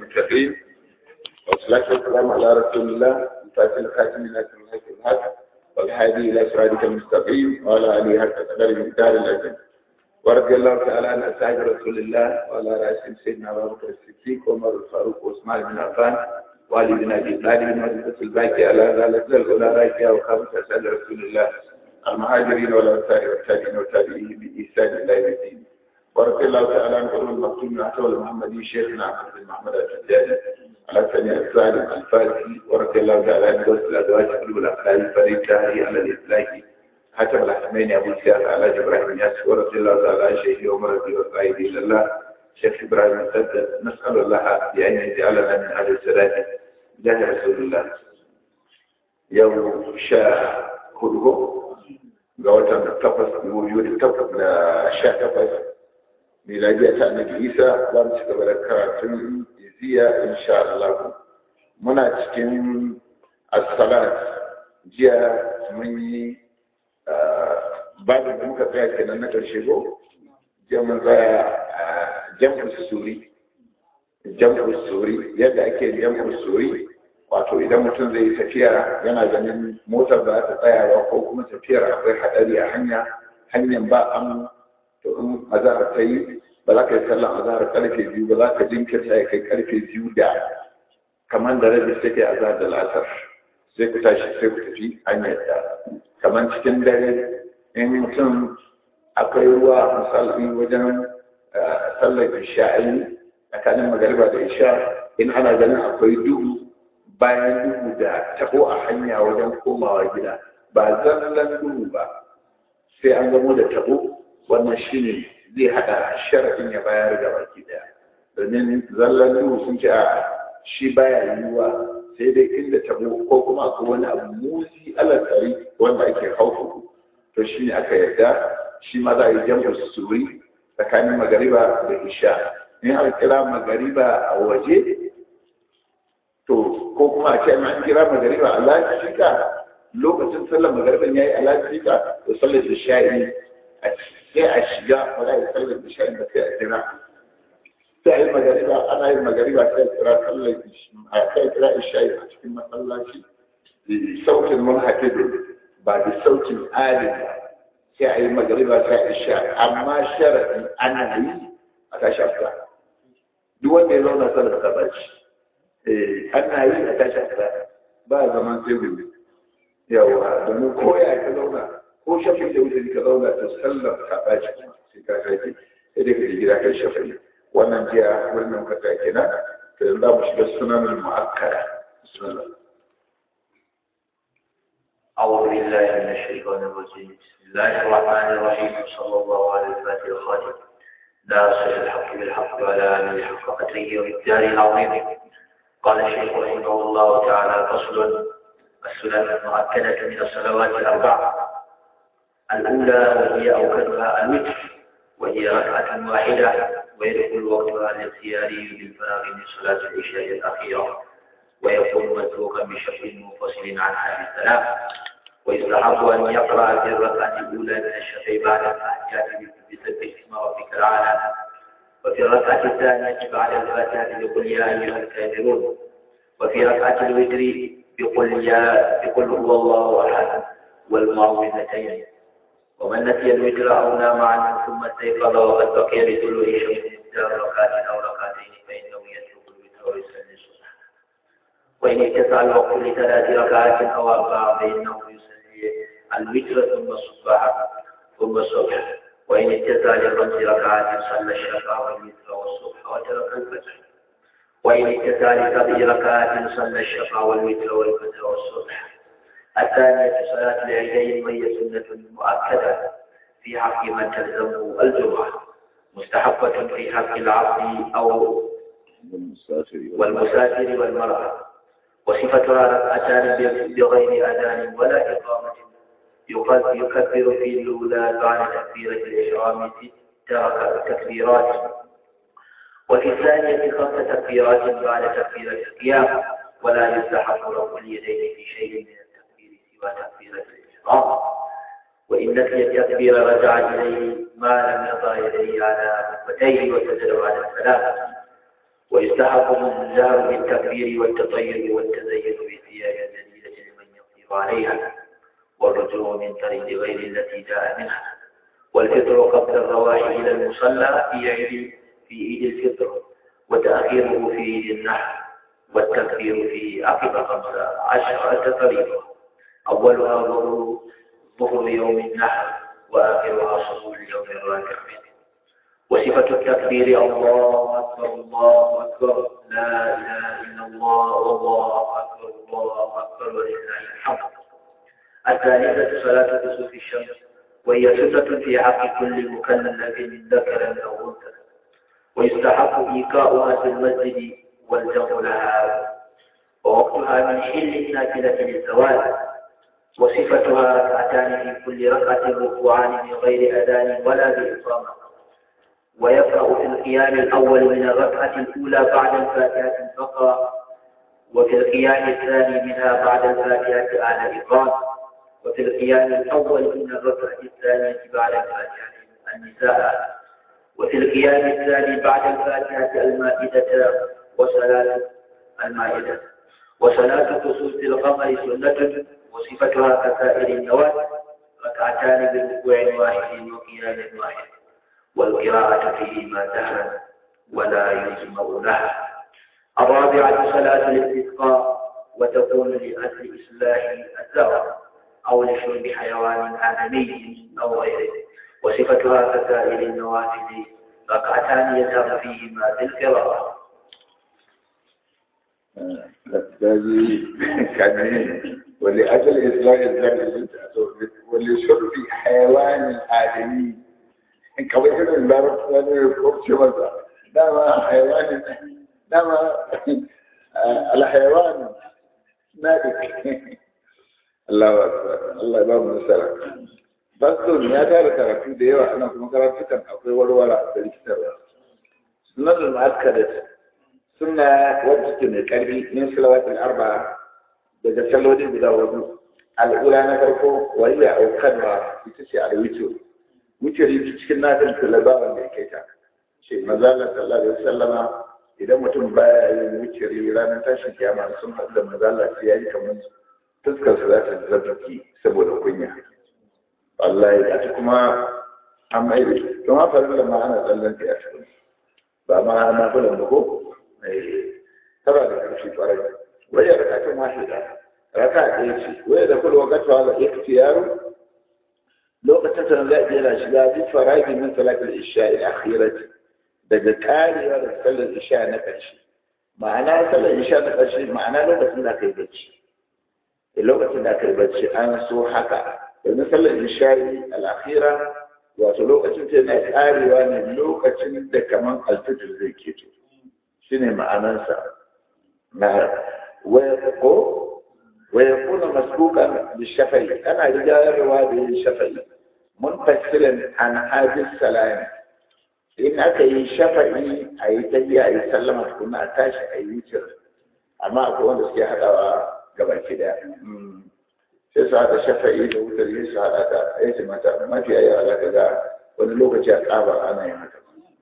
المتقين والصلاة والسلام على رسول الله الفاتح الخاتم من أسر الحق الحق والهادي إلى صراطك المستقيم وعلى آله حق قدر المقدار الأجل ورضي الله تعالى عن أصحاب رسول الله وعلى رأسهم سيدنا أبو بكر الصديق وعمر الفاروق وعثمان بن عفان وعلي بن أبي طالب وعزة الباقي على ذلك الأولى راكية وخامس أسعد رسول الله المهاجرين والأنصار والتابعين والتابعين بإحسان إلى يوم الدين ورضي الله تعالى عن علوم المكتوب من حول المحمدي شيخنا أحمد بن محمد الحجاج على سميع السالم الفاتحي ورضي الله تعالى عن دوس الأزواج قلوب الأخلاق الفريد شهري على الإطلاق حسب الحسمين أبو سياف على إبراهيم الياس ورضي الله تعالى عن شيخي عمر رضي الله إلى الله شيخ إبراهيم السدد نسأل الله بأن يجعلنا من أهل السلام جاه رسول الله يوم شاء كله ga watan takwas biyu da takwas na sha takwas miladiya ta annabi isa za mu ci gaba da karatun iziya insha Allah muna cikin as-salat jiya mun yi babu da muka tsaya kenan na karshe ko jiya mun tsaya jam'u suri jam'u suri yadda ake jam'u suri wato idan mutum zai yi tafiya yana ganin motar ba ta tsayawa ko kuma tafiyar akwai hadari a hanya hanyar ba an to in azahar ta yi ba za ka yi sallan azahar karfe biyu ba za ka jinkirta ya kai karfe biyu da kamar da rabi take azahar da lasar sai ku tashi sai ku tafi hanyar da kamar cikin dare in mutum akwai ruwa misali wajen sallar isha'ayi tsakanin magariba da isha in ana ganin akwai duhu bayan duhu da tabo a hanya wajen komawa gida ba zallan duhu ba sai an gamo da tabo wannan shine zai hada sharadin ya bayar da baki daya domin zallan duhu sun ce a shi baya yiwuwa sai dai inda tabo ko kuma akwai wani abu musi alasari wanda ake haufu to shine aka yarda shi ma za a yi jam'u suri tsakanin magariba da isha in aka kira magariba a waje to ko kuma a ce an kira magariba a lafika lokacin sallar magariban yayi a lafika to sallar da sha'i sai a shiga wala ya sallar da sha'i da sai a kira sai yi magariba ana yin magariba sai a kira sallar a sai kira isha'i a cikin masallaci sautin munhafidin ba da sautin alin ba sai a yi magariba sai a isha amma sharadin ana yi a tashi afka duk wanda ya zauna sallar ka baci ana yi a tashi a ba zaman sai gobe yawa domin ko ya ka zauna ko shafin da wuce ka zauna ta sallar ka ɓaci sai ka kai sai dai ka je gida kai shafin wannan jiya wannan kasa kenan to yanzu za mu shiga sunanin mu'akkara bismillah أعوذ بالله من الشيطان الرجيم بسم الله الرحمن الرحيم صلى الله على الفاتح الخاتم ناصر الحق بالحق ولا آله حق قدره ومقداره العظيم قال الشيخ رحمه الله تعالى فصل السنن المؤكدة من الصلوات الأربع الأولى وهي أوكدها الوتر وهي ركعة واحدة ويدخل وقتها الاختياري بالفراغ من صلاة العشاء الأخيرة ويكون متروكا بشكل منفصل عن هذه الثلاث ويستحب أن يقرأ في الركعة الأولى من الشفع بعد الفاتحة بسبح اسم ربك الأعلى وفي الركعة الثانية بعد الفاتحة بقل يا أيها الكافرون وفي ركعة الوتر بقل يا بقل هو الله أحد والمعوذتين ومن نسي الوتر أو نام عنه ثم استيقظ وقد بقي بطلوع شمس مقدار ركعة أو ركعتين فإنه يترك الوتر ويصلي الصبح وإن اتسع الوقت لثلاث ركعات أو أربع فإنه يصلي الوتر ثم الصبح ثم الصبح وإن اتسع لخمس ركعات صلى الشفع والوتر والصبح وترك الفجر وإن اتسع لسبع ركعات صلى الشفع والوتر والفجر والصبح الثانية صلاة العيدين وهي سنة مؤكدة في حق من تلزمه الجمعة مستحبة في حق العبد أو والمسافر والمرأة وصفتها ركعتان بغير أذان ولا إقامة يكبر في الأولى بعد تكبيرة الإحرام ست تكبيرات وفي الثانية خمس تكبيرات بعد تكبيرة القيام ولا يستحب رفع اليدين في شيء من التكبير سوى تكبيرة الإحرام وإن نسي التكبير رجع إليه ما لم يضع يديه على ركبتيه وسجد بعد السلام ويستحق الإنذار بالتكبير والتطير والتزين بالثياب الجديدة لمن يقدر عليها والرجوع من طريق غير التي جاء منها والفطر قبل الرواح إلى المصلى في عيد في عيد الفطر وتأخيره في عيد النحر والتكبير في عقب خمس عشرة طريقة أولها ظهر ظهر يوم النحر وآخرها صبح اليوم الرابع منه وصفة التكبير الله أكبر الله أكبر لا إله إلا الله والله أكبر الله أكبر ولله الحمد الثالثة صلاة كسوف الشمس وهي سنة في حق كل مكلف من ذكر أو أنثى ويستحق إيقاؤها في المسجد والجمع لها ووقتها من حل النافلة للزواج وصفتها ركعتان في كل ركعة ركوعان من غير أذان ولا بإقامة ويقرأ في القيام الأول من الركعة الأولى بعد الفاتحة فقط وفي القيام الثاني منها بعد الفاتحة على إقامة وفي القيام الأول من الركعة الثانية بعد الفاتحة النساء وفي القيام الثاني بعد الفاتحة المائدة وصلاة المائدة وصلاة كسوف القمر سنة وصفتها كسائر النوافل ركعتان بركوع واحد وقيام واحد والقراءة فيهما دهرا ولا يجمع لها الرابعة صلاة الاستسقاء وتكون لأجل إصلاح الزرع أو لشرب حيوان آدمي أو غيره وصفتها كسائر النوافل ركعتان يسار فيهما بالقراءة كان ولأجل إصلاح الزرع ولشرب حيوان آدمي kawai irin larabta ne ko ce masa dama haiwanin dama alhaiwan na da Allah Allah ba mu nasara Baston ya tara karatu da yawa ana kuma karatukan akwai warwara da rikitarwa sunan al-mu'akkadat sunna wadda take mai karfi min salawatul arba daga salloli guda hudu al'ula na farko waliya aukanwa ita ce al-witr wuturi cikin nafin talaba wanda ya kai ta ce mazalar sallallahu alaihi wasallama idan mutum baya yin wuturi ranar tashin kiyama sun haɗu da mazalar sai ya yi kamar fuskar su za ta zazzaki saboda kunya wallahi a ta kuma an mai da don haka da ma ana tsallan ta a cikin ba ma na kula da ko tara da ƙarfi ƙwarai waya rakatun wahida raka ɗaya ce waya da kula wakatuwa ga iktiyaru lokacin da za a jera shiga bi faragi min salatul isha ila akhirati daga karewa da sallar isha na ƙarshe ma'ana sallar isha na ƙarshe ma'ana lokacin da kai bacci lokacin da kai bacci an so haka domin sallar isha al-akhira wato lokacin ta yana karewa ne lokacin da kaman alfijir zai keto shine ma'anansa na waya ko waya kuna masbukan bi shafa'i ana rigarwa da yin shafa'i munfasilan an hadis salam in aka yi shafa'i a yi tafiya a yi sallama tukuna a tashi a yi wucin amma akwai wanda suke haɗawa gabaki daya sai su haɗa shafa'i da wutar yi su haɗa ta aiki mata mafi yawa za ka ga wani lokaci a ƙaba ana yin haka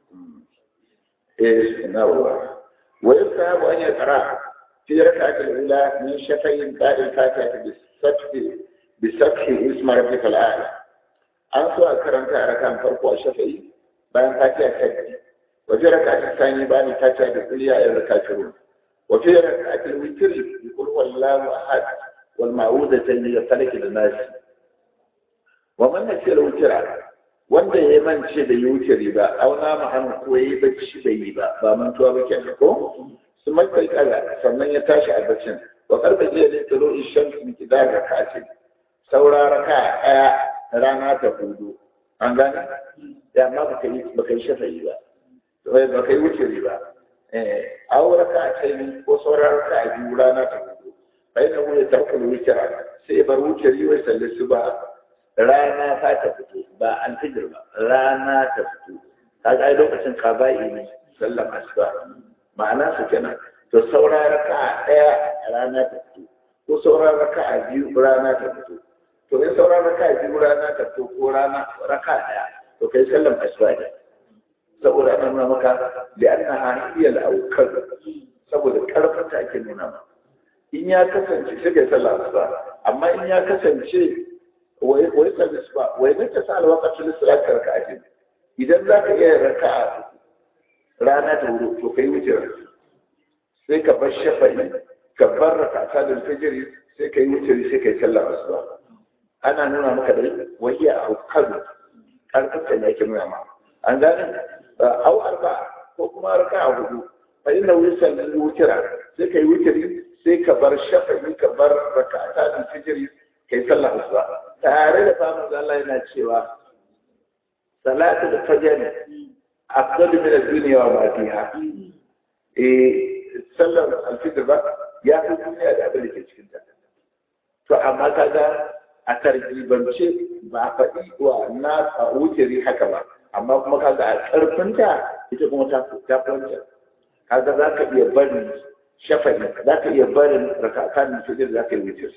eh na ruwa wa yusahabu an yaqra fi rak'atil ula min shafa'in ba'da al-fatiha bi sathi bi sathi isma rabbika al-a'la an so a karanta a rakan farko a shafa'i bayan fatiha ta biyu wa fi rak'atil thani bayan fatiha da kuliya a rak'atil wa fi rak'atil witri bi qul huwallahu ahad والمعوذتين للفلك للناس ومن نسي الوتر wanda ya mance da yutiri ba auna ma'an ko yi bacci bai yi ba ba mantuwa ba ke ko su makai kala sannan ya tashi a baccin wa karfe jiya ne tsaro ishan su miki da ga kace saura raka daya rana ta hudu an gane ya amma baka yi baka yi shafa'i ba baka yi wutiri ba eh aura ka ce ko saura raka biyu rana ta hudu فإنه يترك الوتر سيبر وتر ويسل الصبح رانا تفتو با أن تجربة رانا تفتو هذا أي لغة قبائي من سلم أسباب معنى سكنا تصورا ركعة رانا تفتو تصورا ركعة بيو رانا تفتو to in sauran raka biyu rana ta to ko rana raka daya to kai sallan asuba da saboda ana nuna maka da annaha hiya al-awkar saboda karfin ta ake nuna maka in ya kasance sai kai sallah asuba amma in ya kasance wai wai sallah asuba wai ne ta sa alwaqatul salat ka ake idan za ka iya raka'a rana ta wuri to kai wuce sai ka bar shafa'i ka bar rakata da fajiri sai kai wuce sai kai sallah asuba ana nuna maka da wahiya a kadu karfin ta ne ake nuna ma an gane au arba ko kuma raka'a hudu fa inna wisal wutira sai kai wuce sai ka bar shafa'i ka bar rakata da fajiri kai sallah asuba tare da famun Allah yana cewa salatu da fajr afdalu min ad-dunya wa ma fiha eh sallar al-fitr ba ya fi duniya da abin da ke cikin ta to amma kaga a tarjibance ba a faɗi wa na a wuceri haka ba amma kuma kaga a ƙarfinta ita kuma ta ta kwanta kaga za ka iya barin shafa'i za ka iya barin rakatan fitr za ka yi wuceri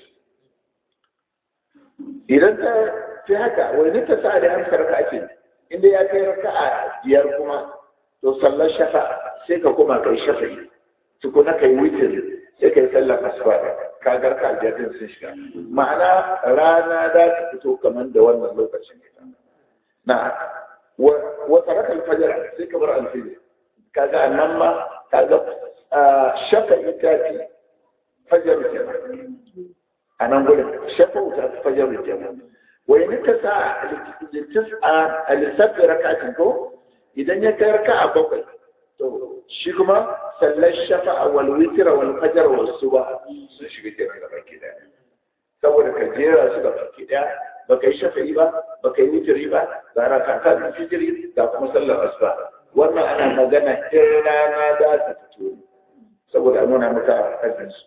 idan ta fi haka wani ta sa da hamsar ka ake inda ya kai raka'a biyar kuma to sallar shafa sai ka kuma kai shafa'i tukuna kai witir sai kai sallar asuba ka ga ka biyar din sun shiga ma'ana rana da ta fito kamar da wannan lokacin na wa taraka al-fajr sai ka bar al-fajr kaga annan ma kaga shafa'i ta fi fajr kenan a nan gudun shafa wuta ta fajar da kenan wai ni ta sa a lissafi rakatin ko idan ya kai raka a bakwai to shi kuma sallar shafa a wal witira wal fajar wal suba sun shiga kenan da baki daya saboda ka jera su da baki daya ba ka yi shafa'i ba ba ka yi witiri ba ga rakata da fijiri ga kuma sallar asuba wannan ana magana in rana za ta fito saboda a nuna maka ajinsu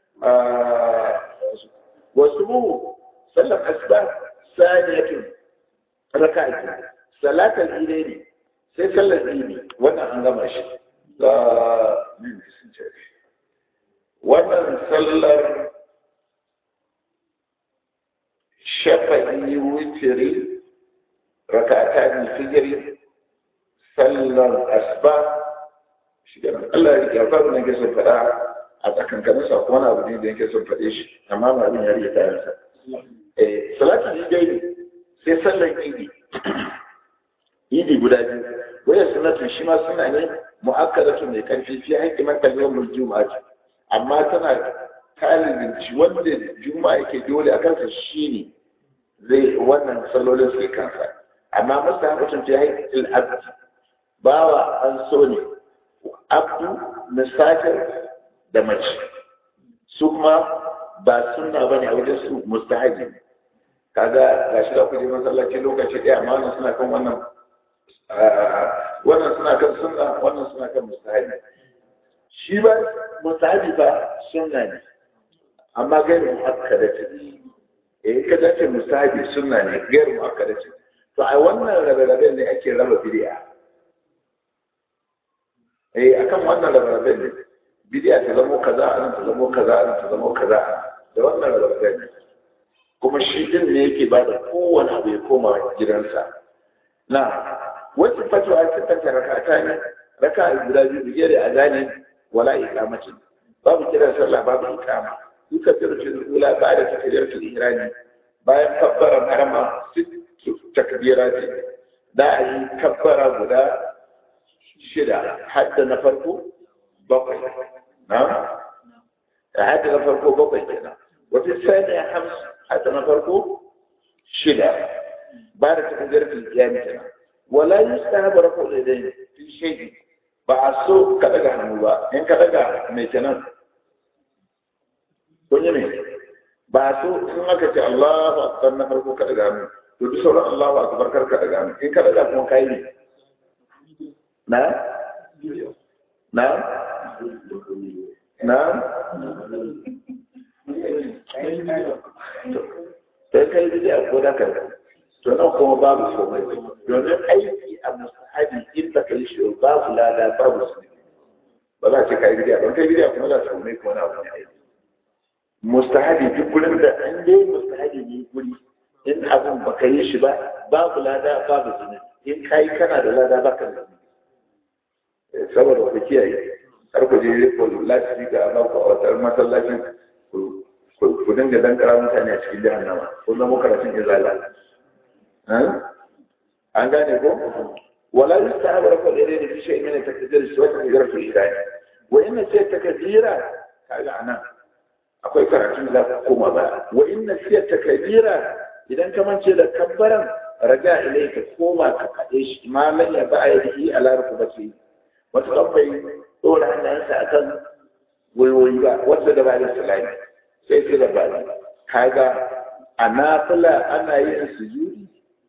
wasu sallar asuba saniyatun raka'a salatul idaini sai sallar idi wannan an gama shi ga min sun ce wannan sallar shafa'i witiri raka'ata ne fijiri sallar asuba shi Allah ya faru ne ke son faɗa a tsakankanin sa wani abu ne da yake son faɗe shi amma ba abin ya rike kayansa eh salatu ne dai sai sallar idi idi guda biyu waya sunnatun shi ma suna ne mu'akkadatu mai karfi fi haƙƙi man kalmar juma'a amma tana talibinci wanda juma'a yake dole a kansa shine zai wannan sallolin su kansa amma mustahabatun fi haƙƙi al-abd bawa an so ne abdu musafir da mace su kuma ba sunna ba ne a wajen su mustahaji kaga ga shi da kuje masallaci lokaci ɗaya amma wannan suna kan wannan wannan suna kan sunna wannan suna kan mustahaji shi ba mustahaji ba sunna ne amma gairu muakkada ce eh ka dace mustahaji sunna ne gairu muakkada ce to a wannan rabe-rabe ne ake raba bid'a eh akan wannan rabe-rabe ne bidiya ta zamo kaza a nan ta zamo kaza a nan ta zamo kaza da wannan rabarga ne kuma shi din ne yake ba da kowane abu ya koma gidansa na wasu fatuwa a cikin ta rakata ne raka guda biyu bige da azani wala iqamati babu kiran sallah babu iqama duka firjin ula ba da takbiratul ihrami bayan kabbara harama sittu takbirati da ayi kabbara guda shida hadda na farko bakwai نعم حتى نفرقه بطي كده وفي الثانية خمس حتى نفرقه شدة بعد تقدير في القيام كده ولا يستهب رفع اليدين في شيء بعصو كدغا نوبا ان كدغا ميتنا kunyi ne ba so in aka ce Allahu akbar na farko ka daga mu to duk sauran Allahu akbar kar ka daga mu in ka daga kuma kai ne na na na sai kai bidiya ko da kai to nan kuma babu komai domin aiki a musahabi in ba kai shi babu lada babu su ba za ce kai bidiya don kai bidiya kuma za su komai kuma na wani aiki mustahabi duk gurin da an dai mustahabi ne guri in abin ba ka yi shi ba babu lada babu zunubi in kai kana da lada ba ka da zunubi saboda ku kiyaye har ku je ku lati ga ba ku a wata masallacin ku dinga dan kara mutane a cikin jahannama ko zama karatun izala an gane ko wala yusta'abu rafa ilayhi fi shay'in min takdir wa takdir fi shay'in wa inna sai takdira kaga anan akwai karatun da za koma ba wa inna sai takdira idan ka mance da kabbaran raja ilai ka koma ka faɗe shi ma lan ya ba ya yi ala rukubati wata kan bai dora hannayensa akan wayoyi ba wanda da ba da salami sai sai da bani kaga a nafila ana yin sujudi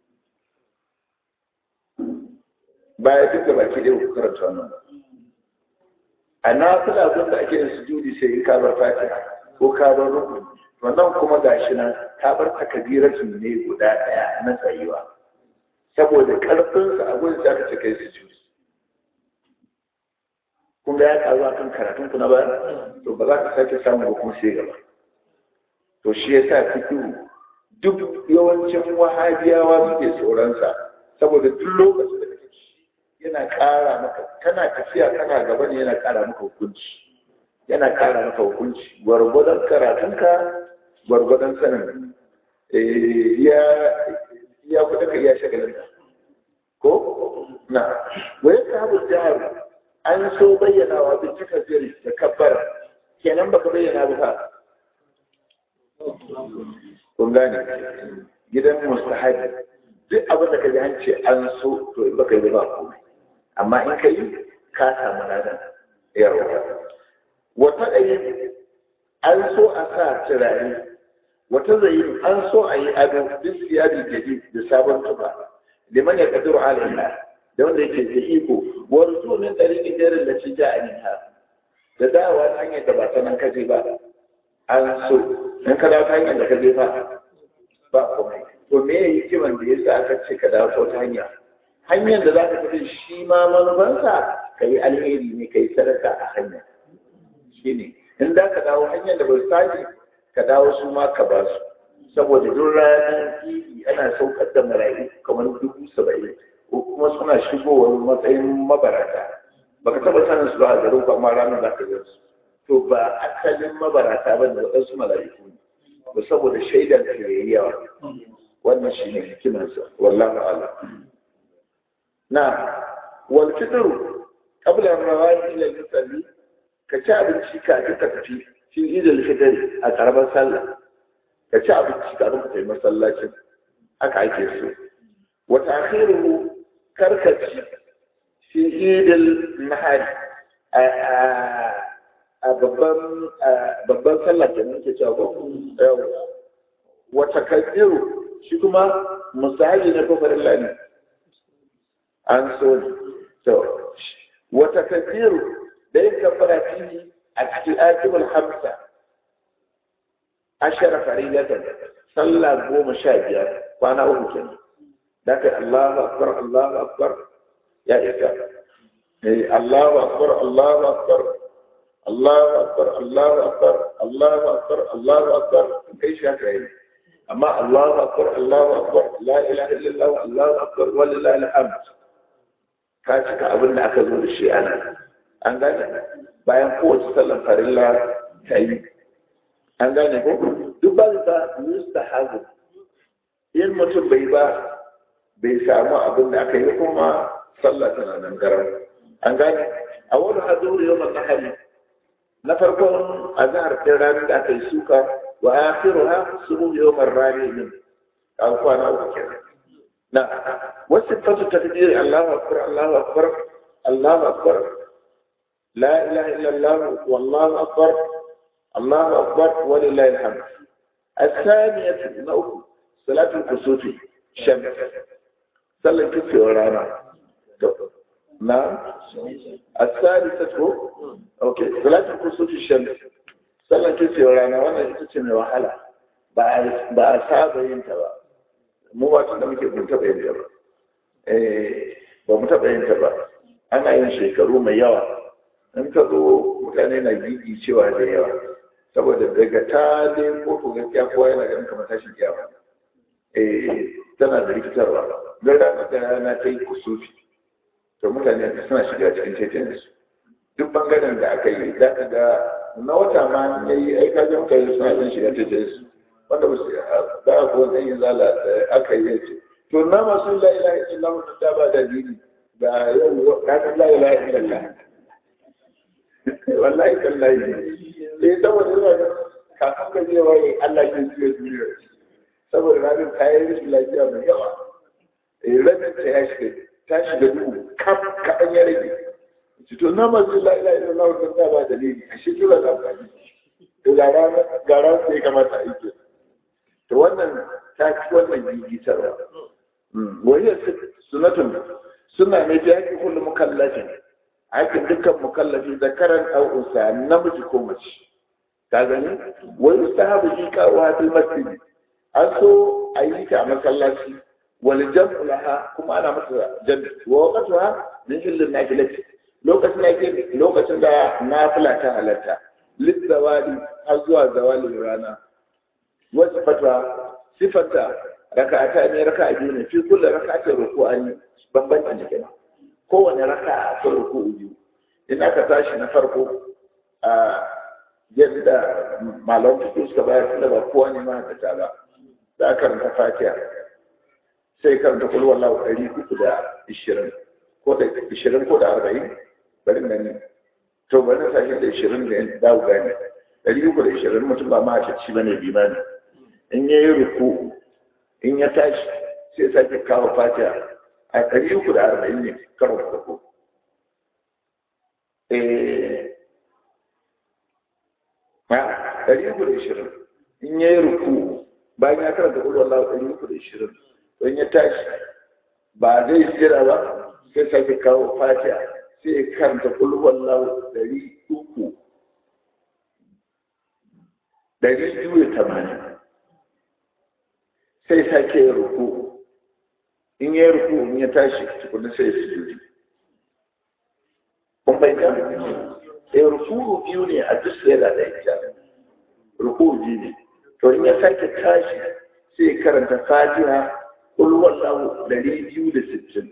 baya duk da baki ɗaya ku karanta wannan a nafila gun da ake yin sujudi sai in kabar fatiha ko kabar rukun wannan kuma gashi nan kabar takabiratin ne guda ɗaya na tsayuwa saboda ƙarfinsa a gurin da aka ce kai sujudi kun ga ya karu a kan karatun ku na baya to ba za ka sake samu ba kuma sai gaba to shi ya sa fikiru duk yawancin wahabiyawa suke tsoronsa saboda duk lokacin da kake yana ƙara maka kana tafiya kana gaba ne yana ƙara maka hukunci yana ƙara maka hukunci gwargwadon karatunka gwargwadon sanin ya ya kuɗa ka iya shagalin ko na wai ka habu jihar an so bayyana wa bin cika ziri da kabbara kenan baka bayyana ba ka kun gane gidan mustahabi duk abin da ka ji an ce an so to in baka yi ba komai amma in ka yi ka samu ladan yarwa wata ɗaya an so a sa turare wata zai an so a yi ado duk siyari jadi da sabon tufa liman ya kadiru alaiha da wanda yake da iko warzu min tariqin jarin da ci ja anha da dawa hanyar da ba ta nan kaje ba an so in ka dawo ta hanyar da kaje ba ba komai to me ya hikiman da yasa aka ce ka dawo ta hanya hanyar da za ka tafi shi ma manufansa ka yi alheri ne ka yi sadaka a hanya shi ne in za ka dawo hanyar da ba su tashi ka dawo su ma ka ba su saboda duk ranar fili ana saukar da marayu kamar dubu saba'in ko kuma suna shigowar matsayin mabarata baka taba sanin su ba a garin amma ranar za ka ga su to ba asalin mabarata ba da waɗansu mala'iku ne ba saboda shaidar da yayi yawa wannan shi ne hikimarsa wallahu a'lam na wal fitru qabla rawahi ila al-musalli ka ci abinci kafin ka tafi fi idil fitri a karamar sallah ka ci abinci kafin ka tafi masallacin haka ake so wa ta'khiruhu karkaci fi idil nahari a babban babban sallah da nake cewa ko wa takaddiru shi kuma musahabi na kofarin lani an so to wa takaddiru da yin kafara fihi a cikin akibul hamsa ashara faridatan sallah goma sha biyar kwana uku kenan da kai Allahu akbar Allahu akbar ya isa eh Allahu akbar Allahu akbar Allahu akbar Allahu akbar Allahu akbar Allahu akbar kai shi haka yi amma Allahu akbar Allahu akbar la ilaha illallah Allahu akbar walillahi alhamd ka cika abin da aka zo da shi ana an gane bayan kowace sallar farilla ta yi an gane ko duk ba ta mustahabu in mutum bai ba bai samu abin da aka yi kuma sallah tana nan garam an gane a wani hazuru yau na hali na farkon azhar ɗin ranar da aka yi suka wa akhiruha subu yawmar rani min an kwana uku kenan na wasu fatu takdiri Allahu akbar Allahu akbar Allahu akbar la ilaha illallah wallahu akbar Allahu akbar walillahi alhamd الثانية نوع صلاة الكسوف شمس صلى الكسوف ورانا نعم الثالثة هو اوكي صلاة الكسوف الشمس صلى الكسوف ورانا وانا تتسمي وحلا ba a saba yin ta ba mu ba tun da muke mun taɓa yin ta ba ba mu taɓa yin ta ba ana yin shekaru mai yawa in ka zo mutane na gigi cewa da yawa saboda daga ta dai ko ko gaskiya kowa yana ganin kamar tashin kiyama eh tana da rikitarwa don rana da rana ta yi kusufi to mutane suna shiga cikin titin su duk bangaren da aka yi za ka ga na wata ma ya yi aika jan kai suna ɗin shiga ta su wanda ba su ba a kuwa ɗan yin zala aka yi yace to na masu la ilaha illallah mutum ta ba da dini ga yau ranar la ilaha illallah wallahi tallahi sai saboda yana kafin ka je wai Allah ke juya duniya saboda ranar ta yi rashin lafiya mai yawa ranar ta ya shiga ta shiga duhu kam kaɗan ya rage to na masu la ilaha illallah mutum ta ba da dini a shi kira da amfani ga ranar sai kamata a yi ke to wannan ta ci wannan gigitarwa wahiyar sunatun suna ne ta yaki kullum mukallafin aikin dukkan mukallafi zakaran aw unsa namiji ko mace ka gani wai mustahabu ji kawo hadil masjid an so a yi ta a masallaci wal jam'u laha kuma ana masa jam'i wa waqtuha min illin nafilati lokacin da ke lokacin da nafila ta halatta lizawali har zuwa zawalin rana wasu fatwa sifata raka'ata ne raka'a biyu ne fi kullu raka'atin ruku'ani bambancin da kenan kowane raka'a ta ruku'u biyu in aka tashi na farko a yadda malamu fito suka bayar tunda ba kowa ne ma ta ba za a karanta fatiha sai karanta kullu wallahu ɗari uku da ishirin ko da ishirin ko da arba'in bari gani to bari na sashi da ishirin da dawo gani ɗari uku da ishirin mutum ba mahaifaci ba ne bimani in ya yi ruku in ya tashi sai sake kawo fatiha a ɗari uku da arba'in ne karo da farko ɗari uku da ishirin in ya yi ruku bayan ya karanta ƙulwar Allah ɗari uku da ishirin don ya tashi ba zai jira ba sai sake kawo fatiha sai ya karanta ƙulwar Allah ɗari uku ɗari biyu da tamanin sai sake yin ruku in ya yi ruku in ya tashi tukunan sai ya sujudi kun bai ga eh ruku biyu ne a duk sai da ɗaya ruku biyu ne to in ya sake tashi sai karanta fatiha kul wallahu ɗari biyu da sittin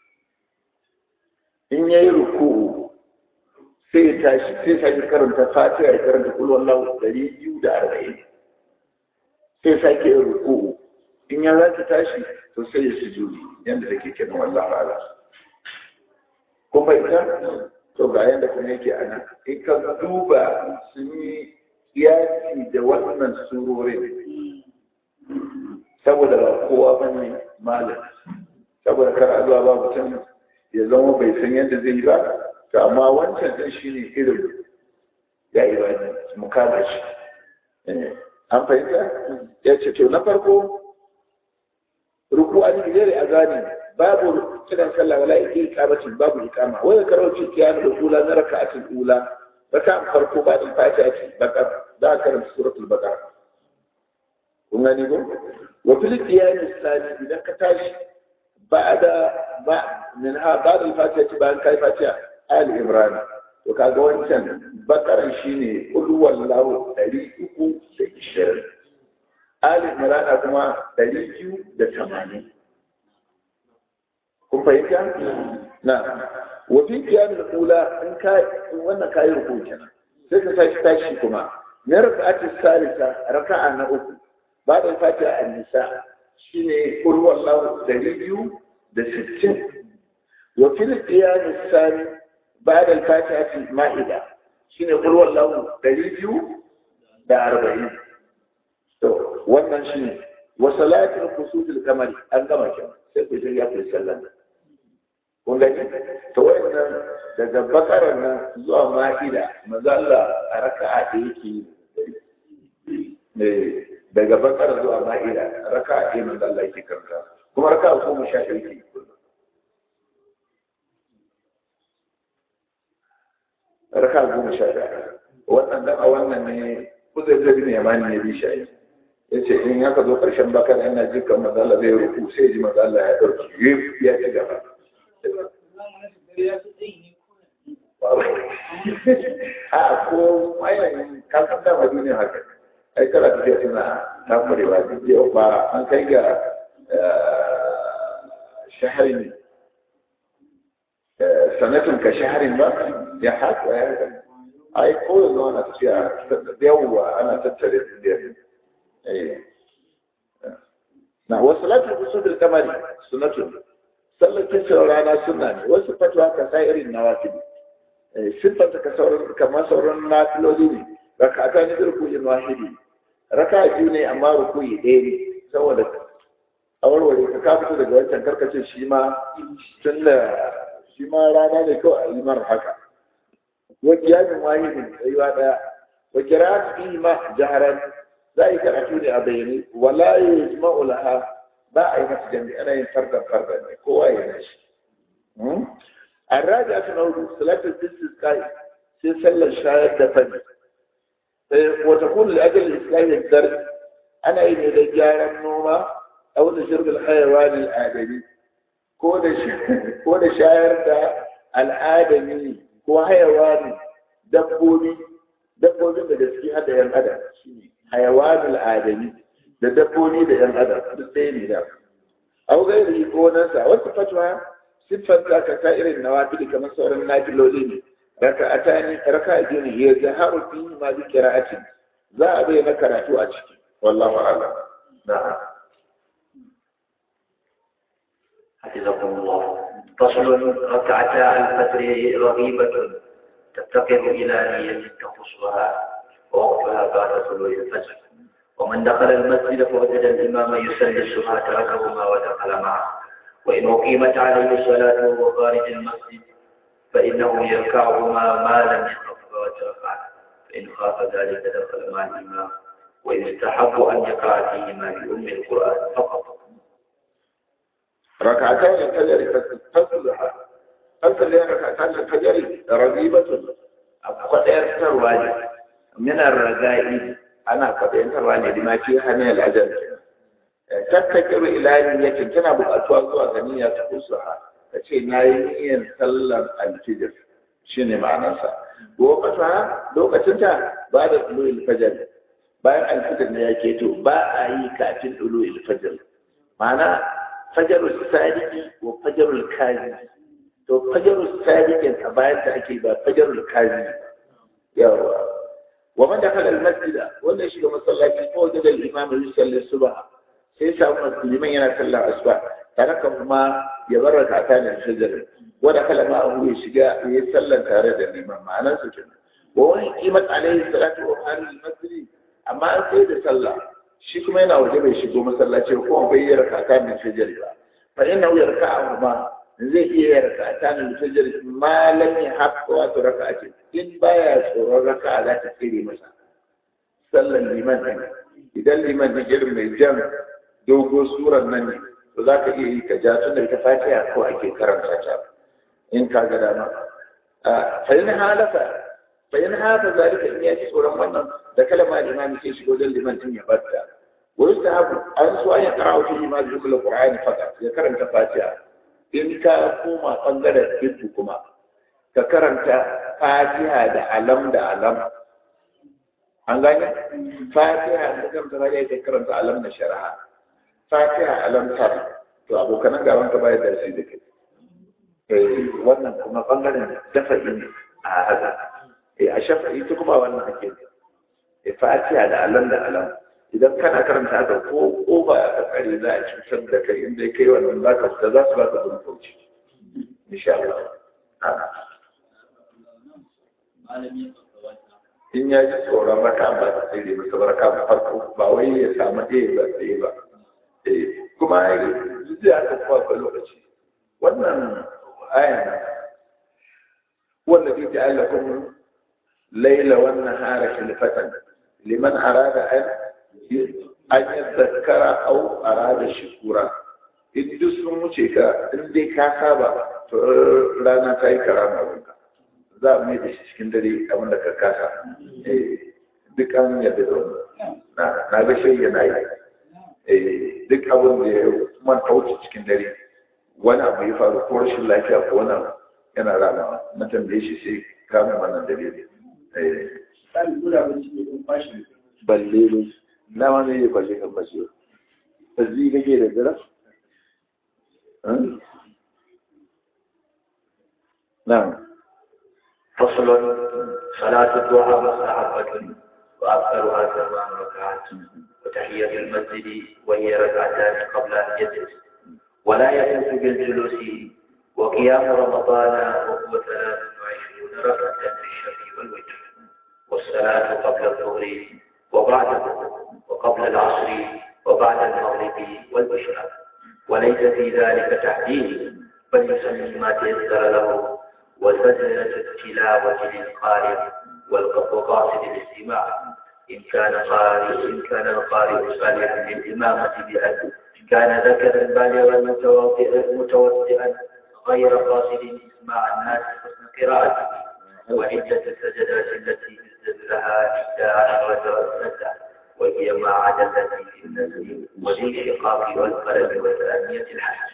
in ya yi ruku sai ya tashi sai sake karanta fatiha ya karanta kul wallahu ɗari biyu da arba'in sai sake yin ruku in ya za ta tashi to sai ya sujudi yadda take kenan wallahu ala kun fahimta to ga yadda kuma yake a nan in ka duba sun yi yaki da wannan surorin saboda ba kowa ba ne malam saboda kar a zuwa ba mutum ya zama bai san yadda zai yi ba to amma wancan din shi ne irin ya yi ba mu kama shi an fahimta ya ce to na farko ruku an gidare a gani babu kiran sallah wala iqamatin babu iqama wa yakaro fi qiyam al-ula na raka'atul ula raka farko ba din fatiha ce baka da karanta suratul baqara kun gani ko wa fil qiyam al-thani idan ka tashi ba'da ba min ha ba'da al-fatiha ce bayan kai fatiha ali imran to kaga wancan bakaran shine qul wallahu 320 ali imran kuma 280 kun fahimta na wa fi qiyam al-ula in ka wannan kai ruku kenan sai ka tashi tashi kuma na raka'ati salisa raka'a na uku ba da fatiha an-nisa shine qul wallahu dalilu da sittin wa fi qiyam al-sani ba da fatiha al-ma'ida shine qul wallahu dalilu da arba'in to wannan shine wa salatul khusufil kamari an gama kenan sai ku ya fi sallan kun gani to wannan daga bakarar nan zuwa ma'ida maza Allah a raka'a da yake daga bakarar zuwa ma'ida raka'a da maza Allah yake karanta kuma raka'a goma sha ɗaya yake raka'a goma sha ɗaya wannan dan a wannan ne kuzai zai ne yamani ne bi shayi ya ce in haka zo ƙarshen bakar yana jikan maza Allah zai rufu sai ji maza Allah ya ɗauki ya ci gaba a ko ainihin kasan dama duniya haka ai kala tafiya suna tamurewa yau ba an kai ga shaharin sanatun ka shaharin ba ya haka ya haka ai ko yanzu ana tafiya yawwa ana tattare duniya eh na wasu latin kusur kamari sunatun sallar kisar rana suna ne wasu fatuwa ka sa irin na wafi siffanta ka sauran kamar sauran nafiloli ne raka ta ne rukuyin wahidi raka biyu ne amma rukuyi ɗaya ne saboda a warware ka ka fito daga wancan karkacin shi ma tun da shi ma rana ne kawai a yi mara haka wa kiyamin wahidin tsayuwa ɗaya wa kira fi ma jaharan za a yi karatu ne a bayyane wala ya yi laha ba a yi masa jami'i ana yin fardan fardan ne kowa ya yi shi a raja aka na hudu salatul istisqai sai sallar shayar da fani sai wata kullu ajal islami dar ana yi ne da gyaran noma a wata shirgul hayawan al'adami ko da ko da shayar da al'adami ko hayawan dabbobi dabbobin da gaske hada yan adam shine hayawan al'adami da dabbobi da yan adam duk ɗaya ne da au gairi ko nan sa wata fatwa siffar ta ka ta irin nawafili kamar sauran nafiloli ne raka'atani raka'a biyu ne ya zaharu fi ma bi qira'atin za a bayyana karatu a ciki wallahu a'lam na'am حفظكم الله فصل ركعتا الفجر رغيبة تفتقر إلى نية تخصها ووقتها بعد طلوع الفجر ومن دخل المسجد فوجد الإمام يصلي الصبح تركهما ودخل معه وإن أقيمت عليه الصلاة وهو خارج المسجد فإنه يركعهما ما لم يخف وترفع فإن خاف ذلك دخل مع الإمام ويستحب أن يقرأ فيهما بأم القرآن فقط ركعتان الفجر فصلها فصل ركعتان الفجر رغيبة قد يرتوى من الرغائب أنا قد يرتوى لما فيها من الأجل tattakiru ila niyyatin tana buƙatuwa zuwa ga niyya ta kusuha ta ce na yi niyyar sallar alfijir shi ne ma'anarsa lokacin lokacin ta ba da ɗulu ilfajar bayan alfijir ne ya keto ba a yi kafin ɗulu ilfajar ma'ana fajarul sadiki wa fajarul kazi to fajarul sadiqin a bayan da ake ba fajarul kazi yawa wa man dakhala al-masjida wannan shiga masallaci ko da al-imam yusalli subha sai samu musulman yana sallar asuba tare kan kuma ya bar rakata ne shajar wanda kala ma abu ya shiga ya sallar tare da liman ma'anar su kenan wa wani kimat alaihi salatu wa halil masjid amma an sai da sallah shi kuma yana waje bai shigo masallaci ko bai yi rakata ne shajar ba fa inna ya raka'a ma zai iya rakata ne shajar ma lam yahqa wa raka'ati in baya tsoron raka'a za ta tsire masa sallar liman idan liman ne irin mai jan dogo surar nan ne to za ka iya yi ka ja tun da ita fatiha ko ake karanta ta in ka ga dama fa in halafa fa in halafa zalika in ya ji tsoron wannan da kalma imami sai shigo dan liman din ya barta wa yustahabu an so an ya qara'u fi ma zikr alqur'ani fakat ya karanta fatiha in ka koma bangaren fitu kuma ka karanta fatiha da alam da alam an gane fatiha da kan ta ka karanta alam na shari'a fatiha alamtar to abokanan gaban ka bayar da shi da kai eh wannan kuma bangaren dafa'i ne a haka eh a shafa'i ta kuma wannan ake eh fatiha da alam da alam idan kana karanta haka ko ko ba a kare za a cutar da kai inda kai wannan za ka da za su ba ka zurfauci insha Allah in ya ji tsoron raka ba ta tsere masa baraka ba farko ba wai ya samu ɗaya ba tsaye ba kuma zai aka kwafa lokaci wannan ayan wanda ke ja'ala kun laila wannan hara khilfatan liman arada an an yadhakkara aw arada shukura in duk sun wuce ka in dai ka saba to rana ta yi karama wanka za a mai da shi cikin dare abin da ka kasa duk an yadda da na ga shi yana yi duk abin da ya manta wuce cikin dare wani abu ya faru ko rashin lafiya ko wani abu yana rana na tambaye shi sai kamun wannan dare ne balle ne na ma zai yi kwashe kan kwashe ba zai gage da dare na فصل صلاة الضحى مستحبة وأكثرها ثمان ركعات وتحية المسجد وهي ركعتان قبل أن يجلس ولا يجوز بالجلوس وقيام رمضان وهو ثلاث وعشرون ركعة في الشفع والوتر والصلاة قبل الظهر وبعده وقبل العصر وبعد المغرب والعشاء وليس في ذلك تحديد بل يسمي ما تيسر له وسجلة التلاوة للقارئ وقاصد الاستماع إن كان قارئ إن كان القارئ صالحا للإمامة بأن كان ذكرا بالغا متوضئا غير قاصد إسماع الناس حسن قراءته وعدة السجدات التي يسجد لها إحدى عشرة سجدة وهي ما عدا التي في النزل والانشقاق والقلم وثانية الحج.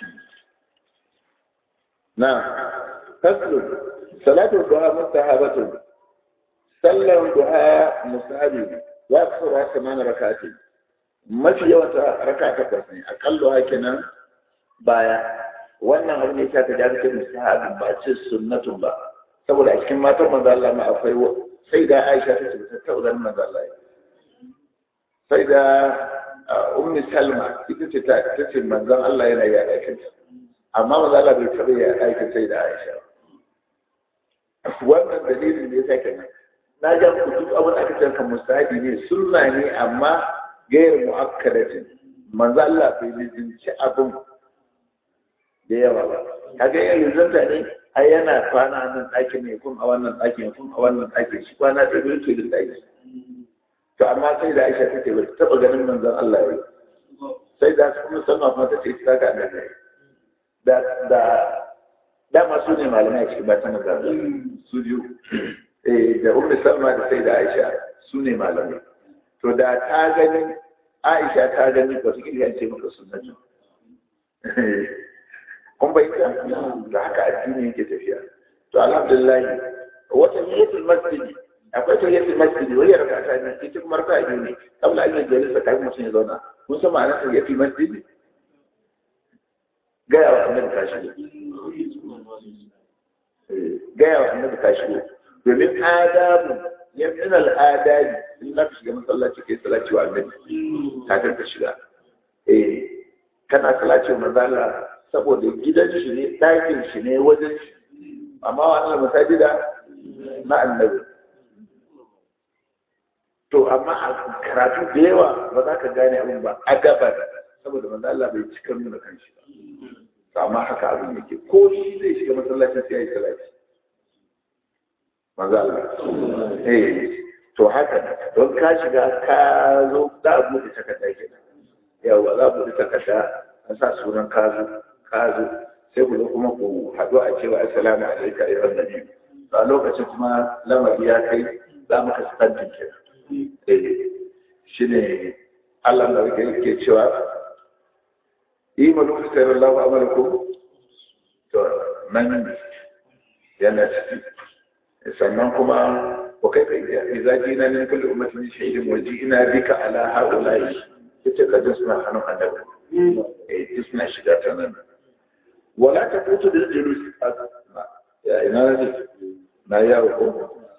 نعم فصل صلاة الضحى مستحبة صلى الضحى مستحب وأكثرها ثمان ركعات ما في يوم ركعة takwas ne akallo kenan baya wannan abu ne ya ta da ake mustahabin ba ce sunnatun ba saboda a cikin matan manzo Allah ma akwai sai da Aisha ta ce ta taɓa ganin manzo Allah sai da ummi Salma ita ce ta ce manzon Allah yana yi aikin amma manzo Allah bai taɓa yi aikin sai da Aisha wannan dalilin ne sai kenan na ga ku duk abin da aka ce kan mustahabi ne sunna ne amma gairu muakkadatin manzo Allah bai lizinci abin da yawa ba kaga yin rizanta ne ai yana kwana nan ɗakin ne kun a wannan ɗakin kun a wannan ɗakin shi kwana ta biyu to da ɗaki to amma sai da Aisha take ba taɓa ganin manzon Allah ya sai da su kuma sannan kuma ta ce ta ga da da da dama su ne malamai a cikin matan manzon su biyu eh da Ummu Salma da sai da Aisha su ne malamai to da ta gani Aisha ta gani ba su kiyar ce maka sunnatu kun bai ta da haka addini yake tafiya to alhamdulillah wata niyatul masjid akwai ta niyatul masjid wani raka ta ne ita kuma raka biyu ne kabla an yi jalisa kafin mutum ya zauna kun san ma'anar ta niyatul masjid gaya wa annabi ka shigo gaya wa annabi ka shigo domin adabu ya min al'adari in za ka shiga masallaci kai salati wa annabi kafin ka shiga eh kana salati wa manzala saboda gidan shi ne ɗakin shi ne wajen shi amma wannan masajida na annabi to amma a karatu da yawa ba za ka gane abin ba a gabar saboda manzo Allah bai cika nuna kanshi ba to amma haka abin yake ko shi zai shiga masallacin sai ya yi salati manzo Allah eh to haka don ka shiga ka zo za a buɗe takarda kenan yawa za a buɗe takarda an sa sunan ka zo ka zo sai ku zo kuma ku haɗu a cewa assalamu alaikum ayyuhan nabi a lokacin kuma lamari ya kai za mu ka standin kenan shi ne Allah da yake cewa yi malu sayar Allah wa amalku to nan yana ciki sannan kuma wa kai kai idza jina min kulli ummatin shahidin wa ji'na bika ala haula'i yace ka suna hannun annabi eh suna shiga ta nan wala ta kutu bil julus ya ina ne na yawo ko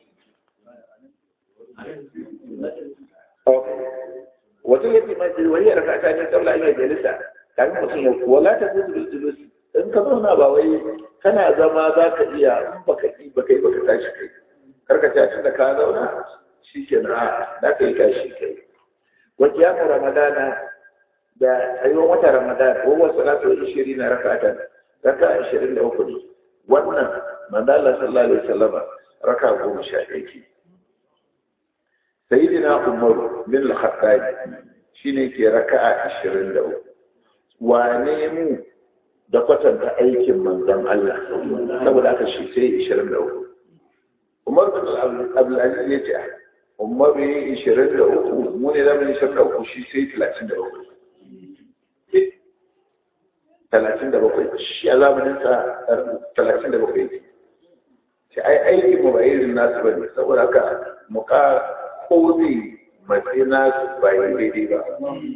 wata yake majlis wani rakata ne kabla an yi jalisa kan mutum ya wala ta kutu bil julus in ka zauna ba wai kana zama za ka iya in baka yi baka yi baka tashi kai karka ta tunda ka zauna shi ke na da ka yi tashi kai wa kiyamu ramadana da tsayuwar wata ramadan ko wasu salatu ishirin na rakatan raka ashirin da uku ne wannan manzala sallallahu alaihi wasallam raka goma sha ɗaya ke sayyidina umar bin al-khattab shine ke raka'a ashirin da uku wane mu da kwatanta aikin manzon Allah saboda aka shi sai 23 Umar bin Abdulaziz ya ce Umar bin 23 mu ne zamu yi 23 shi sai 33 37 shi a zamanin sa 37 yake sai ai aikin mu ba irin nasu bane saboda haka mu ka kodi matsayi nasu ba yi daidai ba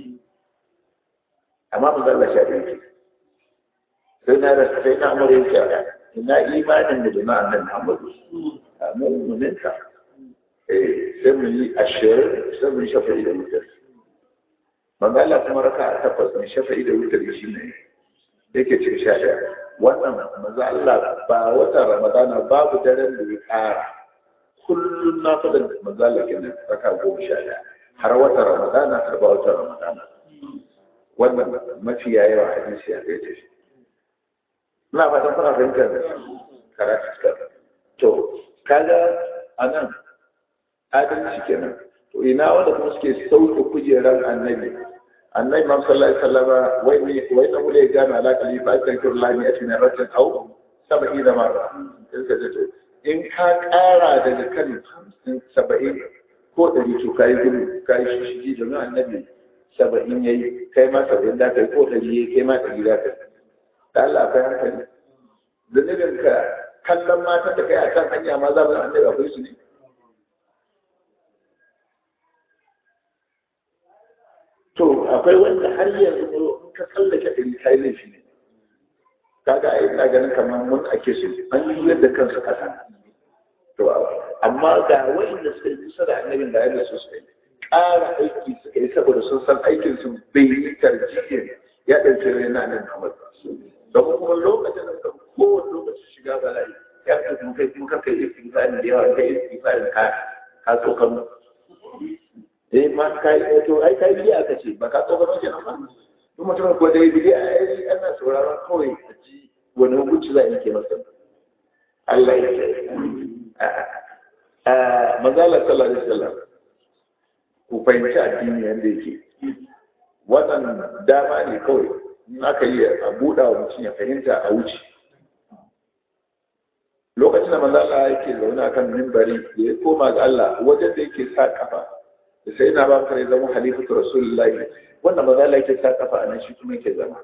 amma mu zalla sha ɗaya sai na da sai na amure yake ina imanin da da na annabi Muhammadu mummuninka sai mu yi ashirin sai mu yi shafa'i da wutar manzala kuma raka a takwas ne shafa'i da wutar shi ne yake cin sha ɗaya wannan maza Allah ba watan ramadana babu daren da ya ƙara kullum na faɗin manzala ke nan raka goma sha ɗaya har watan ramadana har ba watan ramadana wannan mafiya yawa hadisi ya kai tafi ina fatan kuna fahimtar karatu to kaga a nan adalci kenan to ina wanda kuma suke sauke kujerar annabi annabi ma sallallahu alaihi wasallam wai ne wai da mule gana ala kali fa ta kir lani a cikin ratin au sabai da mara in ka to in ka kara daga kan 70 ko 100 to kai gudu kai shi da annabi 70 yayi kai ma 70 da kai ko 100 yayi kai ma 100 da kai da Allah kai hankali zunubin ka kallon mata da kai a kan hanya ma za mu annabi akwai su ne to akwai wanda har yanzu in ka tsallake ɗari kai laifi ne kaga ai ina ganin kamar mun ake su an yi yadda kansu kasa to amma ga wanda suka yi kusa da annabin da yadda su suka yi ƙara aiki suka yi saboda sun san aikin su bai yi tarjiyyar ya ɗauki rai na nan Muhammad domin kuma lokacin da kowane lokacin shiga bala'i ya fi kuma kai kuma kai istighfarin da yawa kai istighfarin ka ka so kan eh ma kai to ai kai biya aka ce ba ka so kan kenan ba duk mutum ko dai biya ai ana sauraron kawai a ji wani hukunci za a yanke masa Allah ya ce a manzala sallallahu alaihi wasallam ku fahimci addini yanda yake wannan dama ne kawai in aka yi a buɗa wa mutum ya fahimta a wuce lokacin da manzala yake zaune akan mimbari da ya koma ga Allah wajen da yake sa kafa da sai na bakar ya zama halifatu rasulullahi wanda manzala yake sa kafa a nan shi kuma yake zama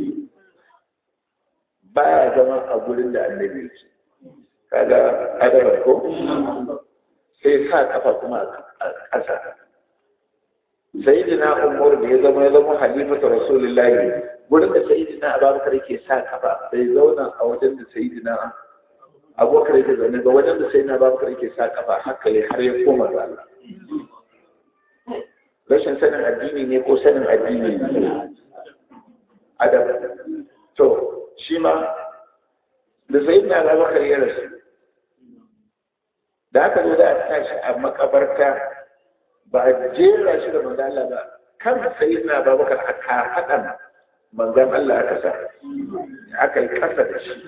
baya zama a gurin da annabi yake kaga adaba ko sai sa kafa kuma a ƙasa sayyidina umar da ya zama ya zama halifatu rasulullahi gurin da sayyidina abubakar yake sa kafa sai zauna a wajen da sayyidina abubakar yake zaune ga wajen da sayyidina abubakar yake sa kafa haka ne har ya koma ga Allah rashin sanin addini ne ko sanin addini ne adam to shi ma da sayyidina abubakar ya rasu da aka zo da a tashi a makabarta ba a jera shi da manzan Allah ba kan sayi na babakar a haɗan manzan Allah aka sa aka yi ƙasa da shi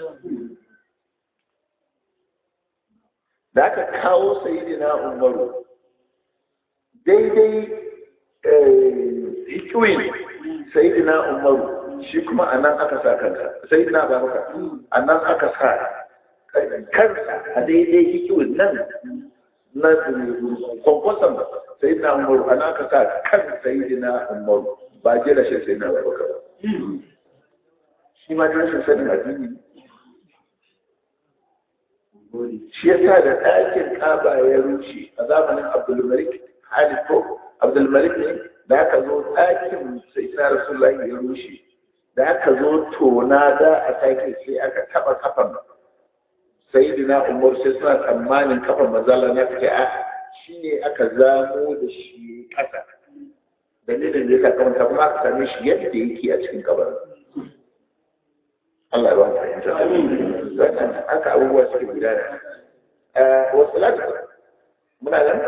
da aka kawo sayi na umaru daidai hikiyoyi sayi na umaru shi kuma a nan aka sa kansa sayi na babakar a nan aka sa kansa a daidai hikiyoyin nan na kwankwason sai na umaru ana ka sa kan sai na umaru ba jira shi sai na babaka ba shi ma rashin sanin addini shi ya sa da ɗakin ƙaba ya rushe a zamanin abdulmalik halifu abdulmalik ne da aka zo ɗakin sai na rasulullahi ya rushe da aka zo tona da a sake sai aka taɓa kafan sayidina umar sai suna tsammanin kafan mazala na fice a shi ne aka zamo da shi ƙasa dalilin da ya sa kamanta kuma aka same shi yadda yake a cikin kabar Allah ya ba ta fahimta wannan haka abubuwa suke gudana wa salatu muna nan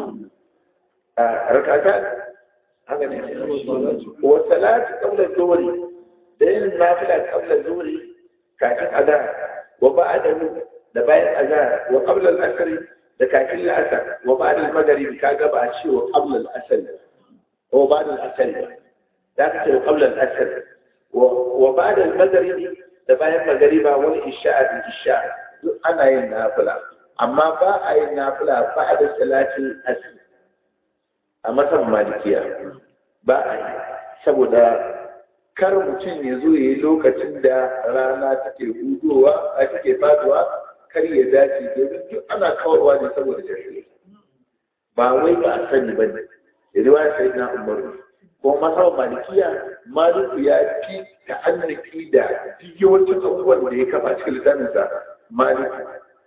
rakata haka ne wa salatu qabla zuhri da yin nafila qabla zuhri kafin azhar wa ba'dahu da bayan azhar wa qabla al-asr da kafin al-asr wa ba'da al-maghrib kaga ba a ce wa qabla al-asr wa ba'da al-asr da ka ce wa qabla al-asr wa ba'da al-maghrib da bayan magriba wal isha'a bil isha'a duk ana yin nafila amma ba a yin nafila ba'da salatin asr a matan malikiya ba a yi saboda kar mutum ya zo ya yi lokacin da rana take hudowa a take faduwa kar ya dace domin duk ana kawarwa ne saboda jahilai ba wai ba a sani ba ne da riwaya sai na umaru ko masaba malikiya maliku ya fi ta'annaki da yawancin abubuwan da ya kafa cikin littafinsa maliku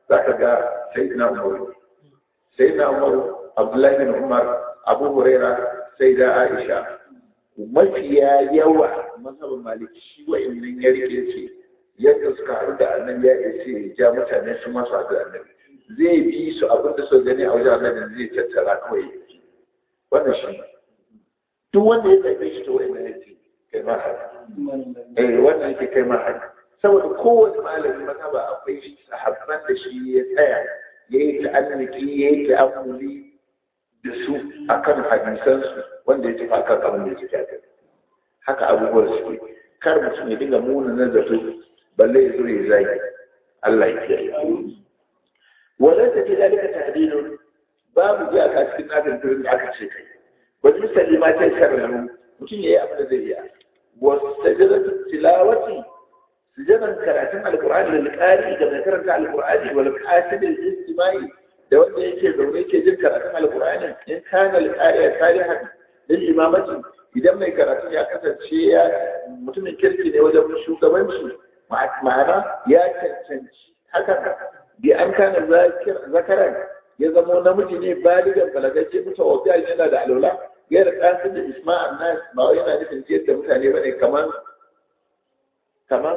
za ka ga sayyidina umar sayyidina umar abdullahi bin umar abu huraira sai da aisha mafiya yawa mazhabin maliki shi wa'annan ya rike ce yadda suka haɗu da annabi ya ce ya ja mutane su masu haɗu da annabi zai bi su abin da suka gani a wajen annabi zai tattara kawai wannan shi duk wanda ya zaɓe shi ta wa'annan ya ce kai ma haka eh wannan yake kai ma haka saboda kowane malami mazhaba akwai sahabban da shi ya tsaya ya yi ta'anniki ya yi ta'ammuli da su akan hadisansu wanda ya tafi akan abin da ya tafi haka abubuwan suke kar mutum ya dinga muna na zato balle ya zo ya zagi Allah ya kiyaye wala ta ce dalika tahdidun babu ji aka cikin nafin turin da aka ce kai wani misali ma ta sharru mutum ya yi abin da zai iya wasu sajadatu tilawati sujadan karatun alqur'ani da alqari da mai karanta alqur'ani wal qasid al-istimai da wanda yake zaune yake jin karatun alqur'ani in kana alqari salihan lil imamati idan mai karatu ya kasance ya mutumin kirki ne wajen shugabanci ma'ana ya cancanci haka bi an kana zakaran ya zamo namiji ne baligan balagacce mutu wa yana da alwala ya da kasin da isma'an nas ba wai yana nufin jiyar da mutane bane kamar kamar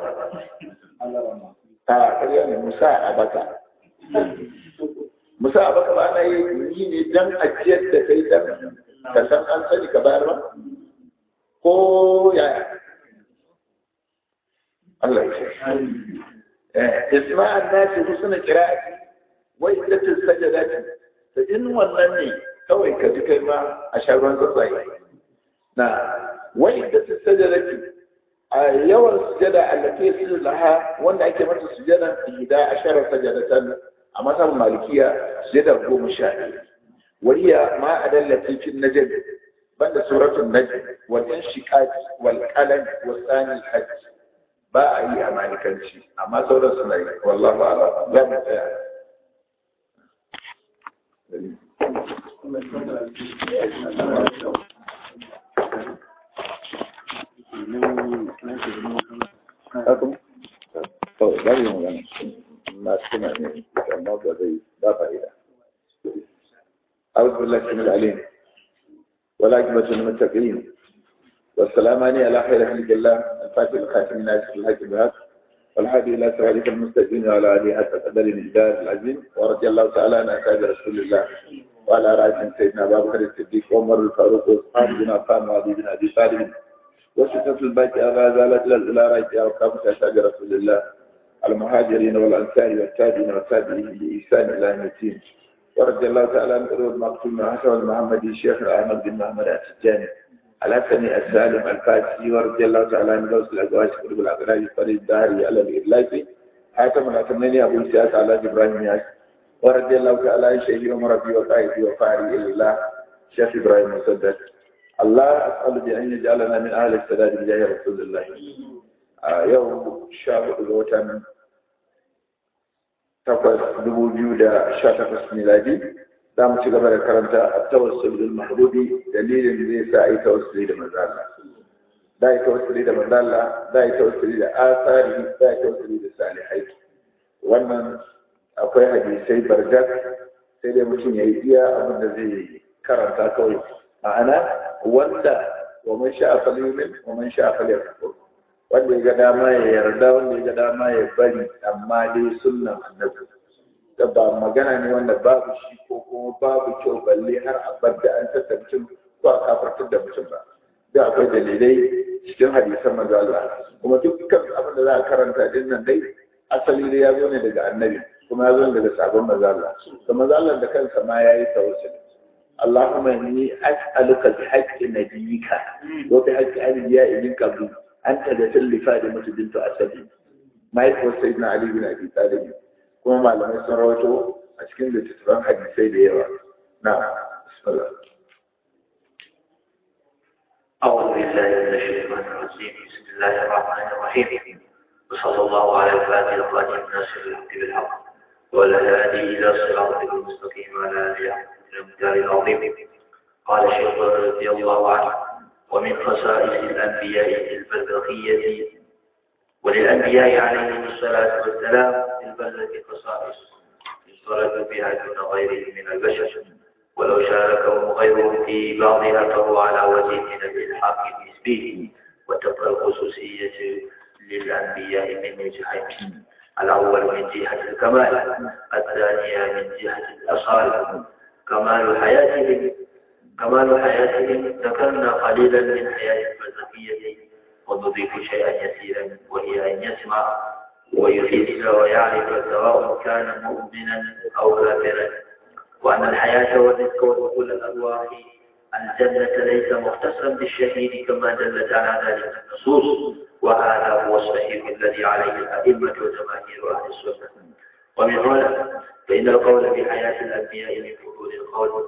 a ƙarya ne musa a baka musa a baka ba na yi ne dan ajiyar da kai dan ka san an sani ka bayar ba ko yaya Allah ya ce isma'an nasi husna qira'ati wa iddatus sajadati to in wannan ne kawai ka ji kai ma a shagon tsuntsaye na wa iddatus sajadati a yawan sujada allati yasiru laha wanda ake mata sujada ihda ashara sajadatan a masan malikiya sujada goma sha ɗaya وهي ما أدلت في النجم بل سورة النجم والانشقاق والقلم والثاني الحج باء أي أماني كنشي أما سورة سنة والله أعلم لا متاع أكم طيب لا يمكن ما سمعني ما بدي لا فائدة أعوذ بالله من العليم والعاقبة للمتقين والسلام على خير خلق الله الفاتح الخاتم الناس في الحج بهذا والهادي إلى صراطك المستقيم وعلى آله حتى قدر الإجداد العظيم ورضي الله تعالى عن أصحاب رسول الله وعلى رأسهم سيدنا أبا بكر الصديق وعمر الفاروق وعثمان بن عفان وعلي بن أبي طالب وستة الباقي أبا زالت إلى رأيتها وكافة أصحاب رسول الله المهاجرين والأنصار والتابعين والتابعين بإحسان إلى يوم الدين ورضي الله تعالى عن قلوب مقتول حسن المحمدي الشيخ أحمد بن محمد السجاني الحسني السالم الفاتحي ورضي الله تعالى عن غوث الأزواج قلوب الأغراض فريد الداري على الإرلاقي حاتم الأتمني أبو سياس على إبراهيم ياس ورضي الله تعالى عن شيخي ومربي وقائدي وفاري إلى الله شيخ إبراهيم مسدد الله أسأل بأن يجعلنا من أهل السداد بجاه رسول الله آه يوم شهر الوتن takwas dubu biyu da sha takwas miladi za mu ci gaba da karanta a tawassul bil mahdudi dalilin da zai sa a yi tawassuli da manzala da yi tawassuli da manzala da yi tawassuli da asari da yi tawassuli da salihai wannan akwai hadisai barjak sai dai mutum ya yi iya abin da zai karanta kawai ma'ana wanda wa man sha'a falyumin wa man sha'a falyakfur wanda ya ga dama ya yarda wanda ya ga dama ya bari amma dai sunnan annabi da ba magana ne wanda babu shi ko kuma babu kyau balle har a bar da an tattara mutum ko a kafartar da mutum ba da akwai dalilai cikin hadisan manzo Allah kuma dukkan abin da za a karanta din nan dai asali dai ya zo ne daga annabi kuma ya zo daga sabon manzo Allah to manzo Allah da kansa ma yayi tawassuli اللهم إني أسألك بحق نبيك وبحق أنبياء من قبل أن تغفر لفاطمة بنت أسد ما يكون سيدنا علي بن أبي طالب كما معلومة سنروته أشكين لتتبع حديثي ديوا نعم بسم الله أعوذ بالله من الشيطان الرجيم بسم الله الرحمن الرحيم وصلى الله على الفاتح الخاتم الناصر الحق بالحق والهادي إلى صراطك المستقيم وعلى آله حق الأمثال العظيم قال الشيخ رضي الله عنه ومن خصائص الأنبياء البرزخية وللأنبياء عليهم الصلاة والسلام في البرزة خصائص اشترك بها دون غيره من البشر ولو شاركهم غيرهم في بعضها فهو على وجه من الإلحاق النسبي وتبقى الخصوصية للأنبياء من وجهين الأول من جهة الكمال الثانية من جهة الأصالة كمال حياتهم كمال حياتهم ذكرنا قليلا من حياة الفلسفية ونضيف شيئا يسيرا وهي أن يسمع ويحس ويعرف سواء كان مؤمنا أو كافرا وأن الحياة والرزق ودخول الأرواح الجنة ليس مختصا بالشهيد كما دلت على ذلك النصوص وهذا هو الصحيح الذي عليه الأئمة وجماهير أهل السنة ومن هنا فإن القول بحياة الأنبياء من فضول القول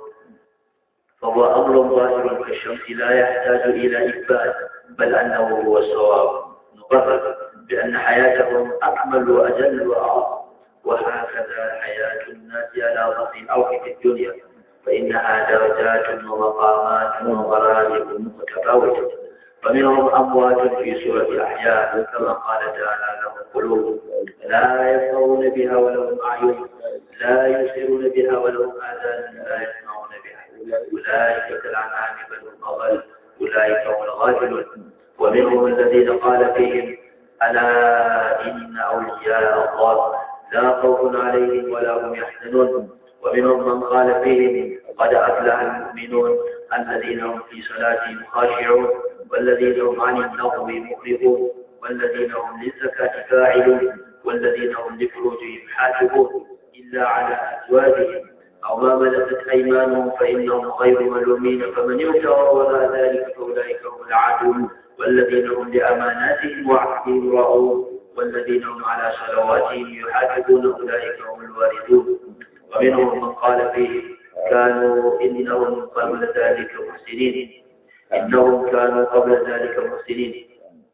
فهو أمر ظاهر كالشمس لا يحتاج إلى إثبات بل أنه هو الصواب نقرر بأن حياتهم أكمل وأجل وأعظم وهكذا حياة الناس على ظهر الأرض في الدنيا فإنها درجات ومقامات ومراتب متفاوتة فمنهم أموات في سورة أحياء كما قال تعالى لهم قلوب لا يسمعون بها ولهم أعين لا يبصرون بها ولهم آذان لا يسمعون بها أولئك كالأنعام بل هم أضل أولئك هم الغافلون ومنهم الذين قال فيهم ألا إن أولياء الله لا خوف عليهم ولا هم يحزنون ومنهم من قال فيهم قد أفلح المؤمنون الذين هم في صلاتهم خاشعون والذين هم عن اللغو مخرجون والذين هم للزكاة فاعلون والذين هم لفروجهم حافظون إلا على أزواجهم أو ما ملكت أيمانهم فإنهم غير ملومين فمن ابتغى وراء ذلك فأولئك هم العادون والذين هم لأماناتهم وعهدهم راعون والذين هم على صلواتهم يحافظون أولئك هم الواردون ومنهم من قال فيه كانوا إنهم قبل ذلك محسنين إنهم كانوا قبل ذلك محسنين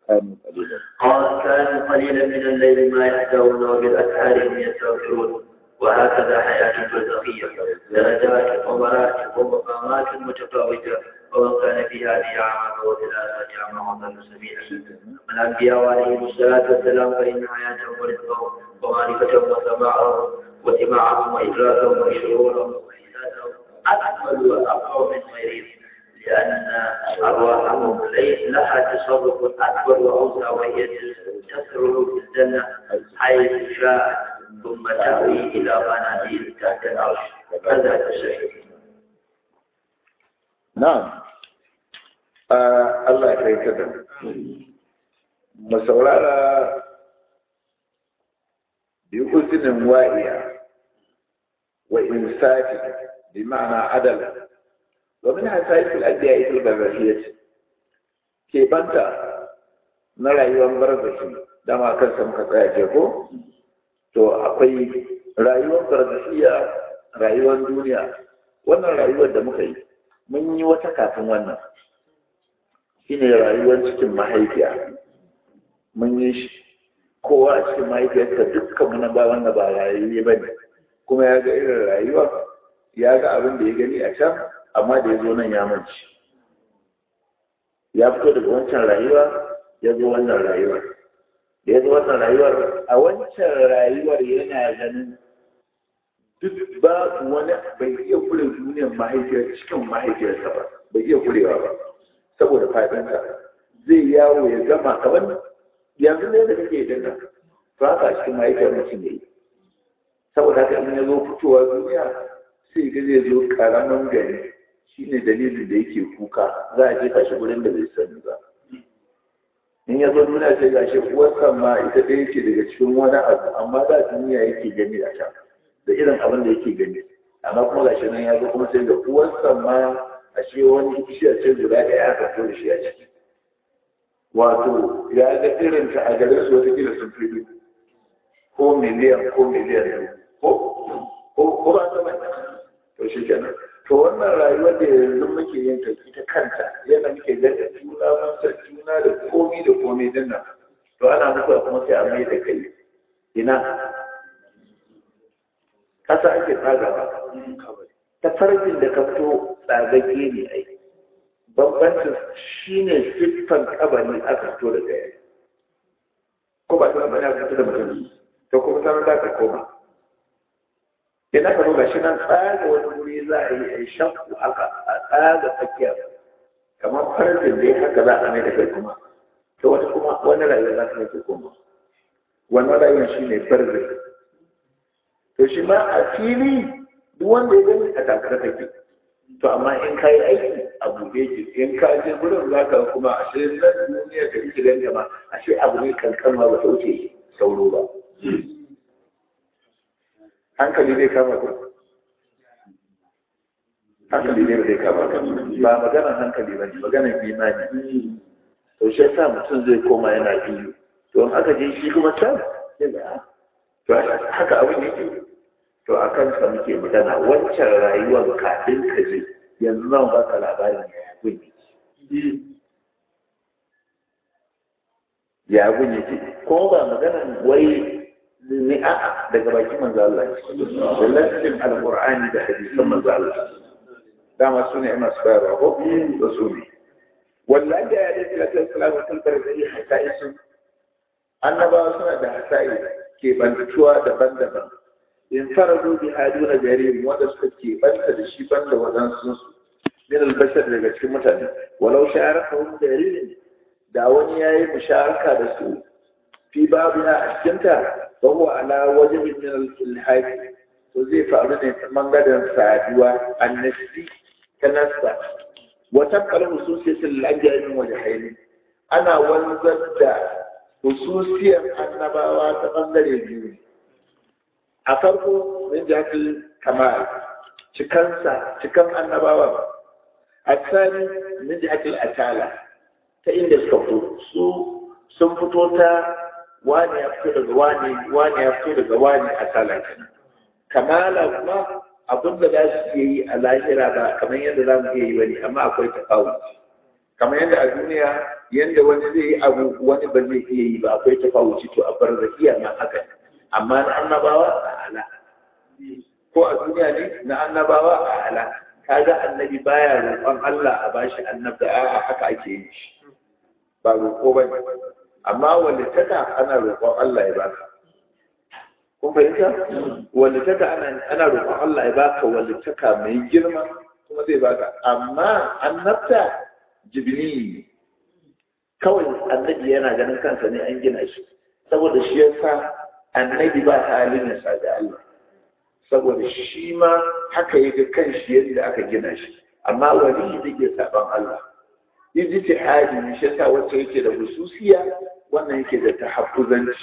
قال كانوا قليلا من الليل ما يهدون وبالأسحار هم يستغفرون وهكذا حياة الفلسفية درجات ومراتب ومقامات متفاوتة ومن كان في هذه أعمى وفي الآخرة أعمى وضل سبيلا الأنبياء عليهم الصلاة والسلام فإن حياتهم ورزقهم ومعرفتهم وسماعهم وسماعهم وإدراكهم وشعورهم وإحساسهم أكمل وأقوى من غيرهم لأن أرواحهم ليس لها تصرف أكبر وأوسع وهي تسرع في الجنة حيث شاءت ثم تأوي إلى منازل تحت العرش هذا الشيء na'am Allah ya kai ka da mu saurara bi uzinin wa'iya wa insafi bi ma'ana adala wa min hasayif al-adiya ita al-barzakhiyah ke banta na rayuwar barzakhi dama kansa muka tsaya je ko to akwai rayuwar barzakhiya rayuwar duniya wannan rayuwar da muka yi mun yi wata kafin wannan shine rayuwar cikin mahaifiya mun yi shi kowa a cikin mahaifiyarsa dukkan muna ba wanda ba rayuwa ba ne kuma ya ga irin rayuwa ya ga abin da ya gani a can amma da ya zo nan ya manci ya fito daga wancan rayuwa ya zo wannan rayuwar da ya zo wannan rayuwar a wancan rayuwar yana ganin duk ba wani bai iya kure duniyar mahaifiyar cikin mahaifiyarsa ba bai iya kurewa ba saboda fadinsa zai yawo ya gama kamar yanzu ne da kake dinnan to haka a cikin mahaifiyar mutum ne saboda haka in ya zo fitowa duniya sai ga zai zo karamin gari shine dalilin da yake kuka za a jefa shi gurin da bai sani ba in ya zo duniya sai ga shi uwarsa ma ita ɗaya ce daga cikin wani abu amma da duniya yake gani a can da irin abin da yake gani amma kuma gashi nan ya zo kuma sai da uwarsa ma a ce wani bishiyar ce guda ɗaya aka fito da shi a ciki wato ya ga irin ta a garin su wata kila sun fi ko miliyan ko miliyan ko ko ko ba ta bane to shi kenan to wannan rayuwar da yanzu muke yin ta ita kanta yana muke ganin juna mun san juna da komi da komi din nan to ana mutuwa kuma sai a mai da kai ina kasa ake tsagawa ta farkin da ka fito tsagagge ne ai bambancin shi ne siffan kabari aka fito da gaya ko ba ta bane aka fito da mutum to kuma sanar da ka koma idan ka ga shi nan tsaga wani wuri za a yi a shakku haka a tsaga tsakiyar kamar farfin dai haka za a mai da kai kuma to wata kuma wani rayuwa za ta mai kai kuma wannan rayuwar shi ne farzin to shi ma a fili duk wanda ya gani a takara take to amma in ka yi aiki a buɗe ki in ka je gurin za ka kuma a shi nan duniya da ike gani ma a shi abu ne kankanwa ba ta wuce sauro ba hankali zai kama ku hankali ne zai kama ka ba maganar hankali ba ne maganar imani to shi yasa mutum zai koma yana biyu to in aka je shi kuma can to haka abin yake to a kansa muke magana wancan rayuwar kafin ka je yanzu zan ba ka labarin ya gun yake ya gun yake ko ba maganan wai ni a daga bakin manzo Allah da lafin alqur'ani da hadisan manzo Allah dama su ne masu bayarwa ko da su ne wallahi ya da tilatar salamu kan barzai hasaisu annabawa suna da hasai ke bantuwa daban-daban in farado bi haduna jarir wanda suka ke banta da shi banda wadansu su min albashar daga cikin mutane walau sharaka hum jarir da wani yayi musharaka da su fi babina a cikin ta fa huwa ala wajhin min al-ilhad to zai faru ne ta bangaren saduwa annasi kanasta wa tabqal hususiyatul ajami wa jahili ana wanzar da hususiyar annabawa ta bangare biyu a farko min jihar kamal cikansa cikan annabawa a tsari min jihar atala ta inda suka fito su sun fito ta wani ya fito daga wani wani ya fito daga wani atala kenan kamala kuma abin da za su yi a lahira ba kamar yadda za mu iya yi bane amma akwai tafawuci kamar yadda a duniya yadda wani zai yi abu wani ba zai iya yi ba akwai tafawuci to a bar rakiya ma haka amma na annabawa a ala ko a duniya ne na annabawa a ala kaga annabi baya roƙon Allah a bashi annabda a haka ake yi shi ba roƙo ba amma wanda taka ana roƙon Allah ya baka kun fahimta wanda taka ana ana roƙon Allah ya baka wanda taka mai girma kuma zai baka amma annabta jibini kawai annabi yana ganin kansa ne an gina shi saboda shi yasa annabi ba ta halin ya da Allah saboda shi ma haka ya ga kanshi yadda aka gina shi amma wani da ke saban Allah ijtihadi ne shi yasa wacce yake da hususiya wannan yake da tahaffuzanci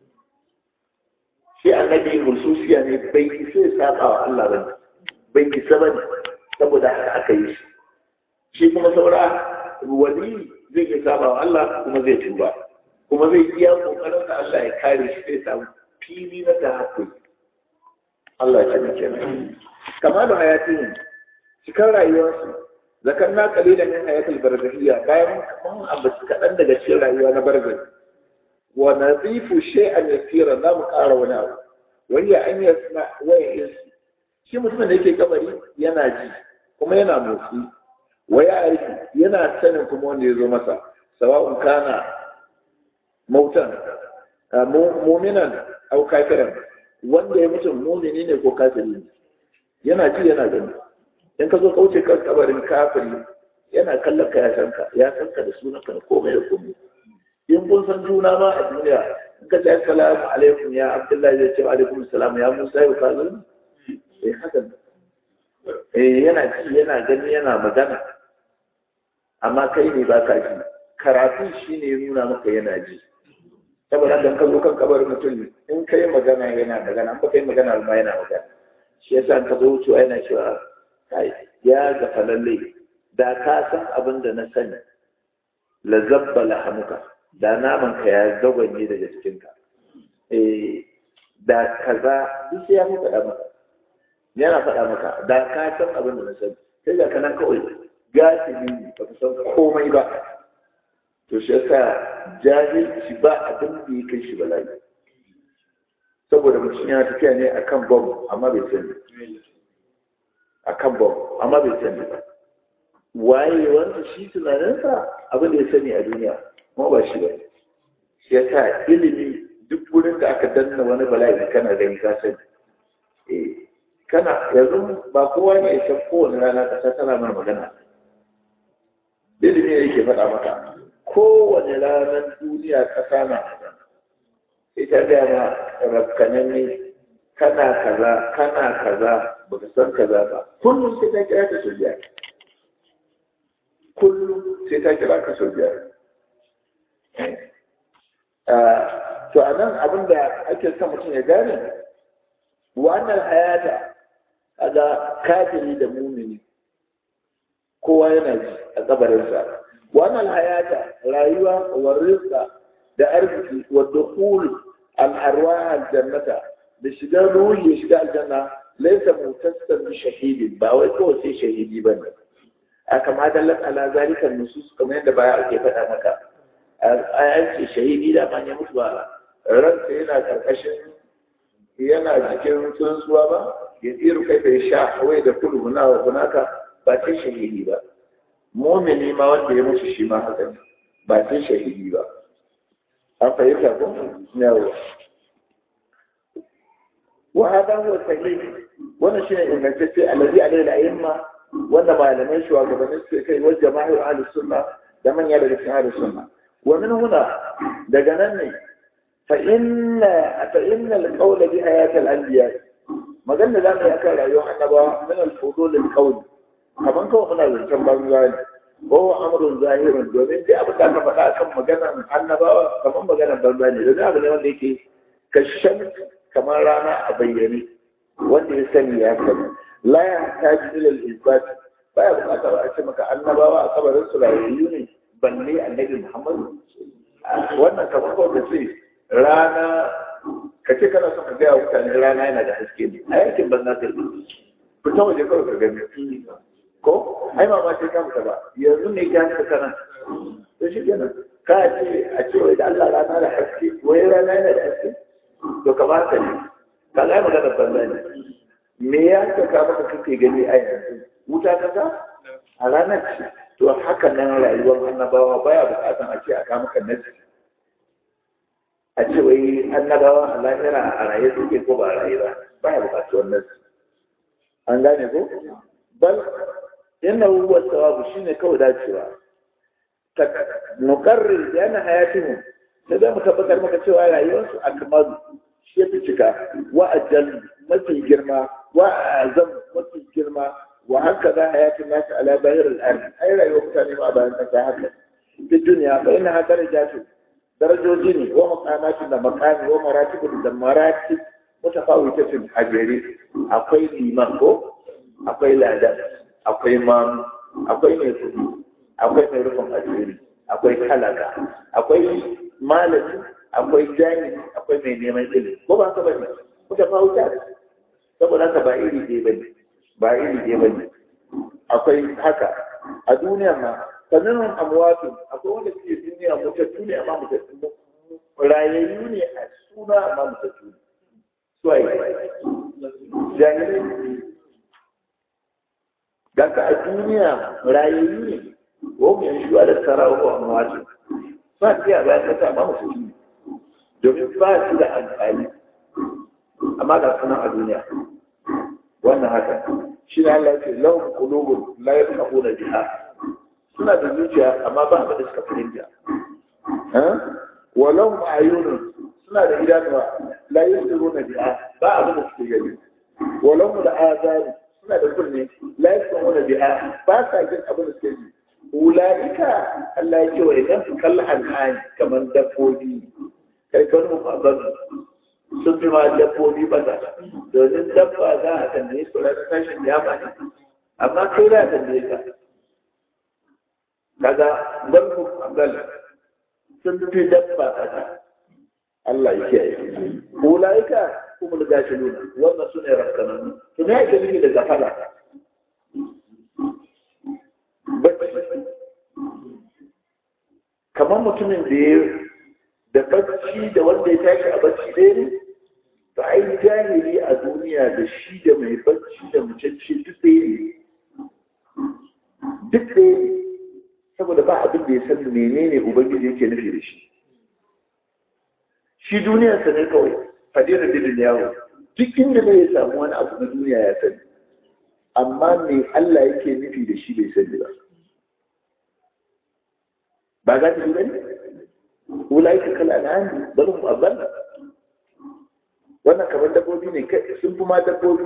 shi annabi hususiya ne bai isa ya saba wa Allah ba bai isa ba saboda haka aka yi shi shi kuma saura wali zai iya saba wa Allah kuma zai tuba kuma zai iya kokarin da Allah ya kare shi sai samu fili na tahaffuz Allah ya taimake mu kamalu hayatin cikin rayuwarsu zakarna qalilan min hayatil barzahiyya bayan mun ambaci kaɗan daga cikin rayuwa na barzah wa nadifu shay'an yasira za mu ƙara wani abu wani an yasma waya insi shi mutumin da yake kabari yana ji kuma yana motsi waya aiki yana sanin kuma wanda ya zo masa sawa'un kana mautan muminan au kafiran wanda ya mutum mumini ne ko kafiri ne yana ji yana gani in ka zo kauce kan kabarin kafiri yana kallon ka ya san ka ya san ka da sunanka da komai da komai in kun san juna ma a duniya in ka ce assalamu alaikum ya abdullahi zai ce wa alaikum salam ya musa ya ka zo eh haka eh yana ji yana gani yana magana amma kai ne ba ka ji karatu shine ya nuna maka yana ji saboda dan ka zo kan kabarin mutum in kai magana yana magana an ba kai magana ma yana magana shi yasa ka zo wucewa yana cewa kai ya gafa lalle da ka san abin da na sani la zabba lahamuka da naman ka ya zagwanye daga cikin ka eh da kaza duk sai ya fi faɗa maka yana faɗa maka da ka san abin da na sani sai da kana kawai gasibi ba ka san komai ba to shi yasa jahilci ba abin da ya kai shi bala'i saboda mutum yana tafiya ne akan bom amma bai sani akan bom amma bai sani ba waye wanda shi tunaninsa abin da ya sani a duniya kuma ba shi ba shi yasa ilimi duk wurin da aka danna wani bala'i kana gani ka sani eh kana yanzu ba kowa ne ya san kowane rana ƙasa tana mana magana ilimi yake faɗa maka kowane ranar duniya ƙasa na magana ita da ma rafkanan ne kana kaza kana kaza baka san kaza ba kullum sai ta kira ka sau biyar kullum sai ta kira ka sau biyar to a nan abin da ake son mutum ya gane wannan hayata kaga kafiri da mumini kowa yana ji a kabarinsa wannan hayata rayuwa wa rizqa da arziki wa dukhul al arwah al jannata da shiga ruhi ya shiga aljanna laysa mutassan bi shahidin ba wai kawai sai shahidi bane a kama dallat ala zalika nusus kamar yadda baya ake faɗa maka a ce shahidi da man ya mutu ba ransa yana karkashin yana jikin tsuntsuwa ba ya tsiru kai bai sha wai da kudu guna wa gunaka ba sai shahidi ba mumini ma wanda ya mutu shi ma haka ne ba sai shahidi ba an fahimta ko yawo wa hada huwa sahih wannan shine ingantacce alladhi alayhi al-a'imma wanda malamai shugabannin suke kai wajen jama'ir ahlus sunna da manya daga cikin ahlus sunna wa min huna daga nan ne fa inna fa inna al-qawl bi hayat al-anbiya magana da mu akan rayuwar annabawa min al-fudul al-qawl kaman kawai muna zancen banza ne ko amrun zahirun domin dai abin da aka faɗa akan maganar annabawa kaman maganar banza ne domin abu ne wanda yake kashan kamar rana a bayyane wanda ya sani ya sani la ya taji ila al-isbat baya bukatar a ce maka annabawa a kabarin su rayuwa ne balle annabi Muhammad wannan kamar kawai ka ce rana ka ce kana son ka gaya mutane rana yana da haske ne a yankin banza ta yi fita waje kawai ka gani ko ai ma sai ka fita ba yanzu ne ka ta kana to shi kenan ka ce a ce wai da Allah rana da haske wai rana yana da haske to ka ba ka ne ka ga magana banza ne me ya ka ka maka kake gani a yanzu wuta ka ta a ranar ce to haka nan rayuwar annabawa baya bukatan a ce a kama kan nasi a ce wai annabawa a lahira a raye suke ko ba a raye ba baya bukatuwar nasi an gane ko bal yana huwa sawabu shine kawai dacewa ta nukarrir da yana hayatihim sai da mu tabbatar maka cewa rayuwarsu a kamar shi ya fi cika wa ajal mafi girma wa azam mafi girma وهكذا حياة الناس على ظاهر الأرض أي رأي وقتاني ما بأن تساهل في الدنيا فإنها درجات درجة جني ومقامات مكان ومراتب مراتب متفاوتة في الحجري أقوي الإيمان أقوي الأدب أقوي إمام أقوي ميكودي أقوي ميرفم أجري أقوي حلقة أقوي مالك أقوي جاني أقوي مينيما إلي وما كبير متفاوتات saboda haka ba iri ɗaya bane ba iri ɗaya ba ne akwai haka a duniya ma sannan amwatu akwai wanda suke duniya mutattu ne amma mutattu rayayyu ne a suna amma mutattu ne suwaye jahilai daga a duniya rayayyu ne ko mu yanzu da sarawa ko amwatu ba su yi bayan kasa amma mutattu ne domin ba su da amfani amma ga sunan a duniya wannan haka shi ne Allah ce lahum qulubun la yafqahuna biha suna da zuciya amma ba abin da suka fahimta wa lahum ayunun suna da idanuwa la yusiruna biha ba abin da suke gani wa lahum al'azan suna da kunne la yasma'una biha ba sa jin abin da suke ji ulaika Allah ya ce wa idan su kalla al'ani kamar dabbobi kai kan mu sun fi ma dabbobi ba za domin dabba za a tambaye su ranar tashin yama ne amma kai za a tambaye ka kaga barku gal sun fi dabba kaza Allah ya kiyaye ulaika kuma da gashi nuna wannan su ne rakkanan to me ake nufi da gafara kamar mutumin da ya da bacci da wanda ya tashi a bacci ɗaya ne ba a yi jahili a duniya da shi da mai bacci da mucacce duk ɗaya ne duk ɗaya ne saboda ba abin da ya san menene ubangiji yake nufi da shi shi duniyarsa ne kawai fadirar didin yawo duk inda zai samu wani abu na duniya ya sani amma me Allah yake nufi da shi bai sani ba ba za ta yi bane ulai ka kala nan balum aballa wannan kamar dabbobi ne sun fi ma dabbobi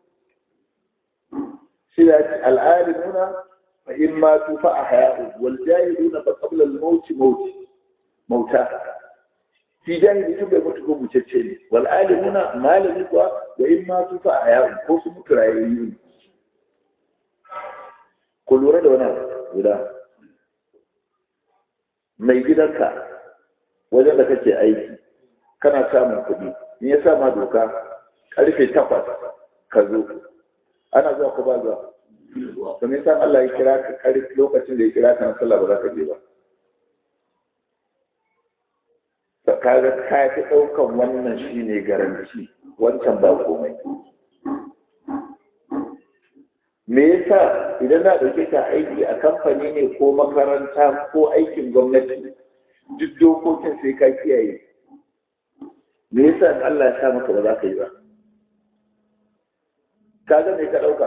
shi da al'alimuna fa in ma tu fa ahya'u wal jahiluna fa qabla al maut maut mauta fi jahili tun bai mutu ko mucece ne wal alimuna malami kuwa wa in ma tu fa ahya'u ko su mutu rayayyu ne ku lura da wannan guda mai gidanka wajen da kake aiki kana samun kuɗi in ya sa ma doka karfe takwas ka zo ana zuwa ko ba zuwa to me san Allah ya kira ka karfe lokacin da ya kira ka na sallah ba za ka je ba kaga ka fi ɗaukan wannan shine garanti wancan ba komai me yasa idan na ɗauke ka aiki a kamfani ne ko makaranta ko aikin gwamnati duk dokokin sai ka kiyaye me yasa Allah ya sa maka ba za ka yi ba ka ga me ka ɗauka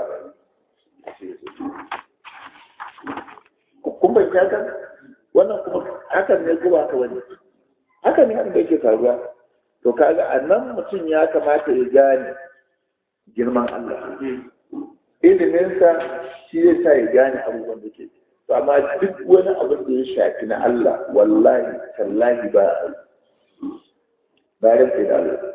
kun bai haka wannan kuma hakan ne kuma ka wani hakan ne abin da yake faruwa to kaga a nan mutum ya kamata ya gane girman Allah iliminsa shi zai sa ya gane abubuwan da ke to amma duk wani abin da ya shafi na Allah wallahi tallahi ba a bayan sai da Allah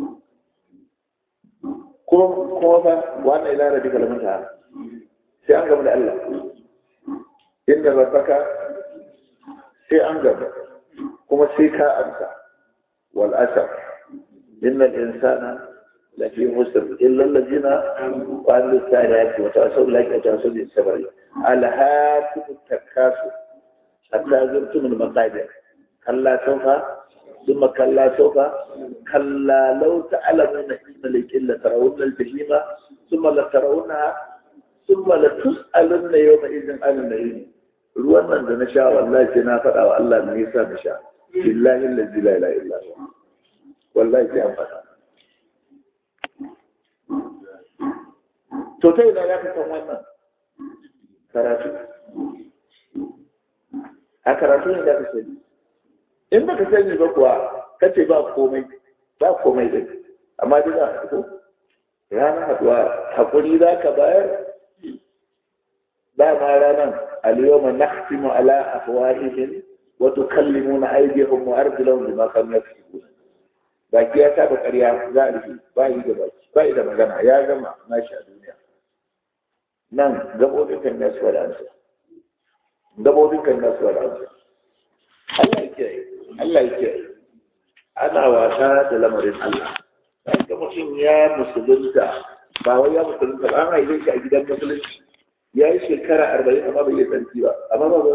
kuma kuma fa wannan ila rabbi kalamata sai an gaba da Allah inda rabbaka sai an gaba kuma sai ka amsa wal asaf innal insana lafi musr illa allazina wa amilu salihati wa tawasaw laki wa tawasaw bis sabr alhaakum takasu hatta zurtum al maqabir kalla sawfa ثم كلا سوف كلا لو تعلمون علم اليقين لترون الجحيم ثم لترونها ثم لتسألن يومئذ عن النعيم ruwan nan da na sha wallahi sai na faɗa wa Allah me yasa na sha billahi allazi la ilaha illa huwa wallahi sai an faɗa to ta ina ya san wannan karatu a karatu ne da ka sani in baka sani ba kuwa kace ba komai ba komai din amma dai za ka ko ranar haduwa hakuri za ka bayar ba ma ranar al-yawma nakhtimu ala afwahihim wa tukallimuna aydihim wa arjuluhum bima kanu yaksubun baki ya saba ƙarya za a rufe ba yi da baki ba yi da magana ya gama nashi a duniya nan gabobin kan nasu wa da ansa gabobin kan nasu wa da ansa Allah ya kiyaye Allah ya kiyaye ana wasa da lamarin Allah ga mutum ya musulunta ba wai ya musulunta ba an haife shi a gidan musulunci ya yi shekara arba'in amma bai yi tsarki ba amma ba ba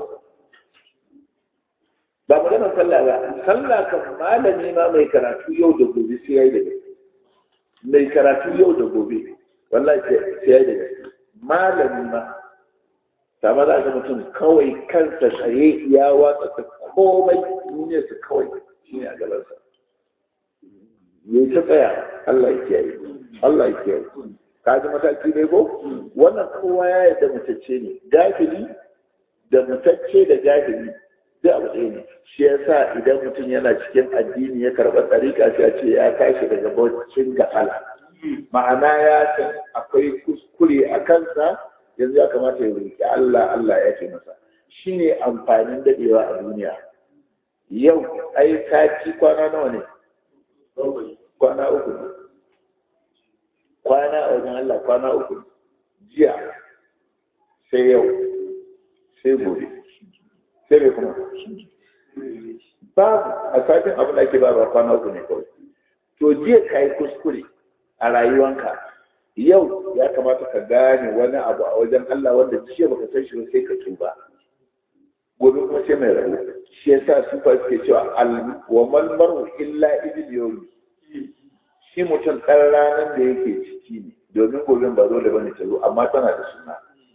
ba magana sallah ba sallah kan malami ma mai karatu yau da gobe sai ya yi da gaske mai karatu yau da gobe wallahi sai ya yi da gaske malami ma sama za ga mutum kawai kansa tsaye ya watsa ta komai duniyarsa kawai shi ne a gabansa ya ta tsaya Allah ya kiyaye Allah ya kiyaye ka ji mataki ne ko wannan kowa ya yarda mutacce ne gafili da mutacce da gafili duk abu ɗaya ne shi yasa idan mutum yana cikin addini ya karɓa tsarika sai a ce ya tashi daga baucin gafala ma'ana ya san akwai kuskure a kansa yanzu ya kamata ya roƙi Allah Allah ya ce masa shine amfanin dadewa a duniya yau ai ka ci kwana nawa ne kwana uku ne kwana a wajen Allah kwana uku jiya sai yau sai gobe sai mai kuma babu a satin abin da ake ba ba kwana uku ne kawai to jiya ka yi kuskure a rayuwanka yau ya kamata ka gane wani abu a wajen Allah wanda jiya baka san shi ba sai ka tuba gobe kuma sai mai rabu shi yasa su fa suke cewa al wa mal maru illa ibil yawmi shi mutum ɗan ranar da yake ciki ne domin gobe ba dole bane ta zo amma tana da suna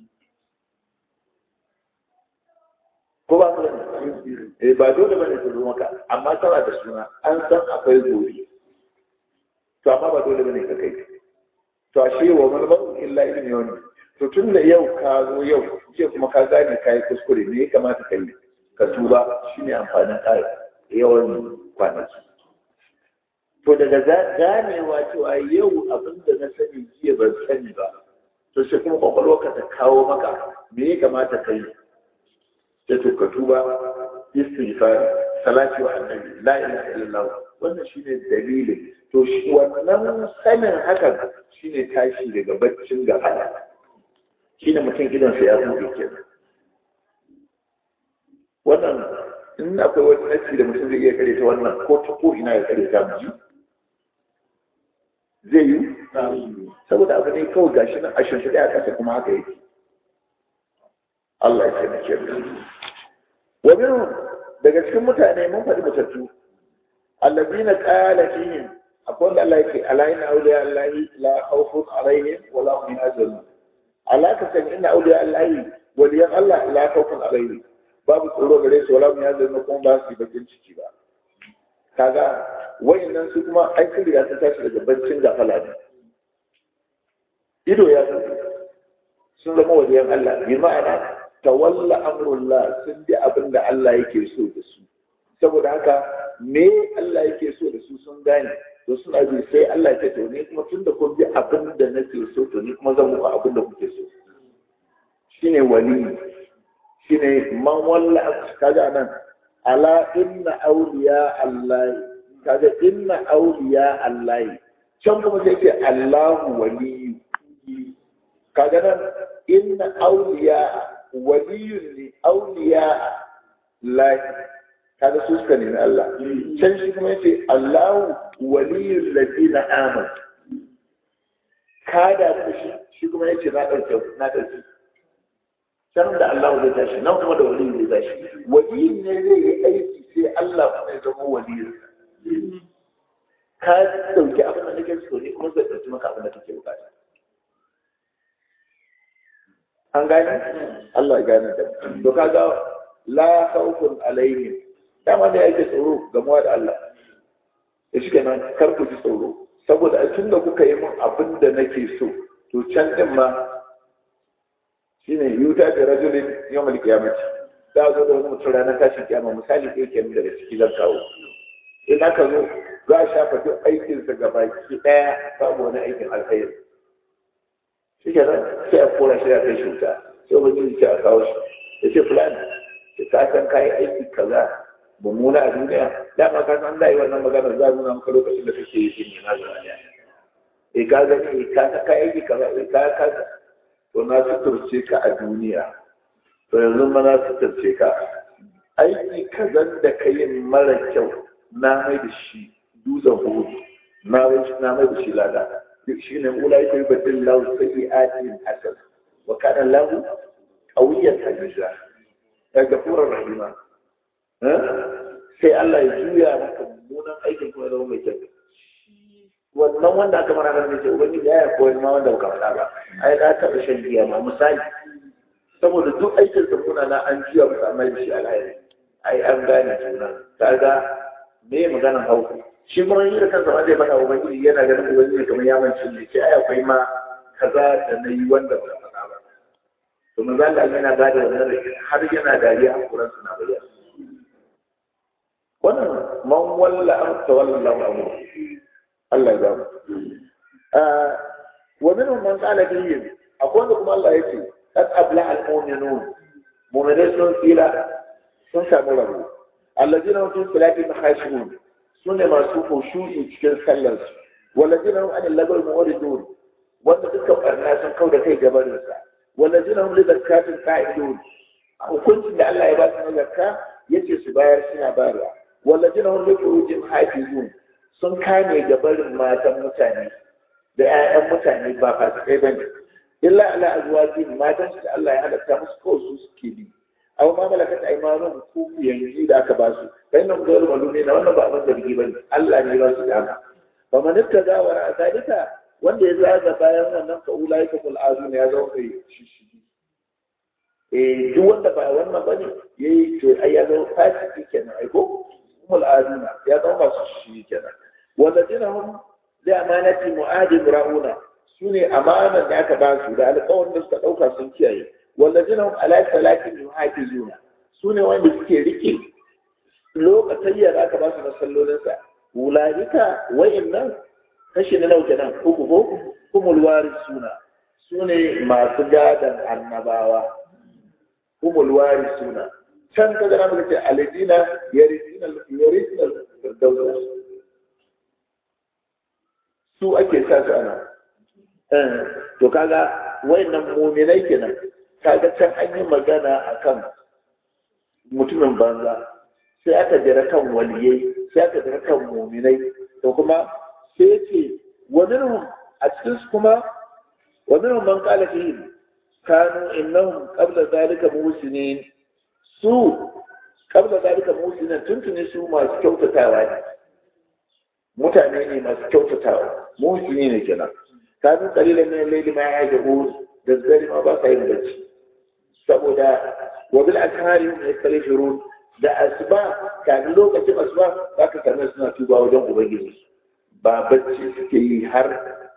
ko ba eh ba dole bane ta zo maka amma tana da suna an san akwai gobe to amma ba dole bane ka kai to ashe wa marmaru illa ilmi yawmi to tun da yau ka zo yau ce kuma ka gane ka yi kuskure me ya kamata ka yi ka tuba shine amfanin ƙara yawan kwanaki to daga ganewa cewa yau abin da na sani jiya ban sani ba to sai kuma kwakwalwarka ta kawo maka me ya kamata ka yi sai to ka tuba istighfar salati wa annabi la ilaha illallah wannan shine dalilin to shi wannan sanin hakan shine tashi daga baccin gafara shine mutum idan sa ya buɗe kenan wannan in akwai wani nasi da mutum zai iya kare ta wannan ko ta ko ina ya kare ta mu zai yi saboda abu ne kawai gashi nan a shimfiɗe a ƙasa kuma haka yake Allah ya taimake mu wa minhum daga cikin mutane mun faɗi mutattu allazina qala fihim akwai wanda Allah yake ala inna awliya allahi la khawfun alaihim wa la hum yahzanun ala ka san inna awliya allahi waliyan Allah la khawfun alaihim babu tsoro gare su wala hum yahzanun kuma ba su yi bakin ciki ba kaga wayannan su kuma ai sun riga sun tashi daga baccin gafala ne ido ya san sun zama waliyan Allah bi ma'ana tawalla amrullah sun bi abin da Allah yake so da su saboda haka me Allah yake so da su sun gane to suna bi sai Allah ya ce to ni kuma tunda kun bi abin da nake so to ni kuma zan muku abin da kuke so shine wali shine man walla kaga nan ala inna awliya Allah kaga inna awliya Allah can kuma sai ce Allahu wali kaga nan inna awliya waliyun li awliya lahi kaga su suka nemi Allah can shi kuma yace Allahu waliyul ladina amanu kada da shi shi kuma yace na dauke na dauke can da Allah zai tashi nan kuma da waliyin zai tashi waliyin ne zai yi aiki sai Allah kuma ya zama waliyin ka dauki abin da nake so ne kuma zai dauki maka abin da kake bukata an gane Allah ya gane da to kaga la khawfun alaihim dama da yake tsoro gamuwa da Allah da shi kenan kar ku ji tsoro saboda a tun da kuka yi min abin da nake so to can din ma shine yuta da rajulin yawmal qiyamati da zo da wani mutum ranar tashin kiyama misali ɗaya kenan daga ciki zan kawo in aka zo za a shafa duk aikinsa gabaki ɗaya babu wani aikin alkhairi shi ke nan sai a kora shi a kai shi wuta sai wani ce a kawo shi ya ce fulani ya ka san kayi aiki kaza mummuna a duniya dama ka san da yi wannan magana za a nuna maka lokacin da kake yi shi na zuwa ne e ka gani e ka san kayi aiki kaza e ka ka to na suturce ka a duniya to yanzu ma na suturce ka aiki kazan da ka yi mara kyau na mai da shi dutsen hudu na mai da shi lada shi ne ulai kai badin lahu sayyi'atin hasan wa kana lahu qawiyan hajja ya gafurar rahima sai Allah ya juya maka mummunan aikin kuma zama mai kyau wannan wanda aka mara nan ce ubangiji ya koyi ma wanda baka faɗa ba ai na taɓa shan giya ma misali saboda duk aikin sa muna na an juya musu amma da shi alhairi ai an gane juna kaga me maganar hauka shi kuma yi da kansa ma zai faɗa ubangiji yana ganin ubangiji kamar ya mance ne ce ai akwai ma kaza da na yi wanda ba faɗa ba to manzo Allah yana gada wannan har yana dariya hakuran suna bayyana wannan man walla an tawalla amru Allah ya gamu wa minhum man qala fihi akwai wanda kuma Allah yake qad abla al mu'minun mu'minai sun tsira sun samu rabo alladina hum fi salati khashiyun sune masu khushu'i cikin sallar su walladina hum anil lagawi mu'ridun wanda duka barna sun kau da kai gabanin sa walladina hum li zakatin qa'idun hukuncin da Allah ya ba su na zakka yace su bayar suna bayarwa walladina hum li furujin hafizun sun kame gabarin matan mutane da 'ya'yan mutane ba fasikai bane illa ala azwaji matan su da Allah ya halatta musu kawai su suke bi aw ma malakat aymanuhum ku yanzu da aka ba su kai nan ga malumi na wannan ba abin da bigi bane Allah ne ba su dama fa man ittaza wa zalika wanda ya zaga bayan wannan ka ulaika kul azun ya zo kai shi shi eh duk wanda ba wannan bane yayi to ai ya zo fasiki kenan ai ko mul azuna ya zama masu shi kenan والذين هم لأمانة ne amanar da aka ba su da alƙawarin da suka ɗauka sun kiyaye wallazina hum ala salatin yuhafizuna su ne wanda suke rike lokacin da aka ba su na sallolinsa ulaika wa'annan kashi na nauke nan uku ko kumul warisuna su ne masu gadan annabawa kumul warisuna can ka gana muka ce alidina yarisina yarisina firdausa su ake sa su ana to kaga wayannan muminai kenan kaga can an yi magana akan mutumin banza sai aka jira kan waliyai sai aka jira kan muminai to kuma sai ce wa minhum a cikin su kuma wa minhum man qala fihi kanu innahum qabla zalika muhsinin su qabla zalika muhsinin tuntuni su masu kyautatawa ne mutane ne masu kyautatawa muhsini ne kenan kanu qalilan min al-layli ma yahjabun da zari ma ba sa yin bacci saboda wa bil ashari yastalifirun da asuba kafin lokacin asuba za ka same suna tuba wajen ubangiji ba bacci suke yi har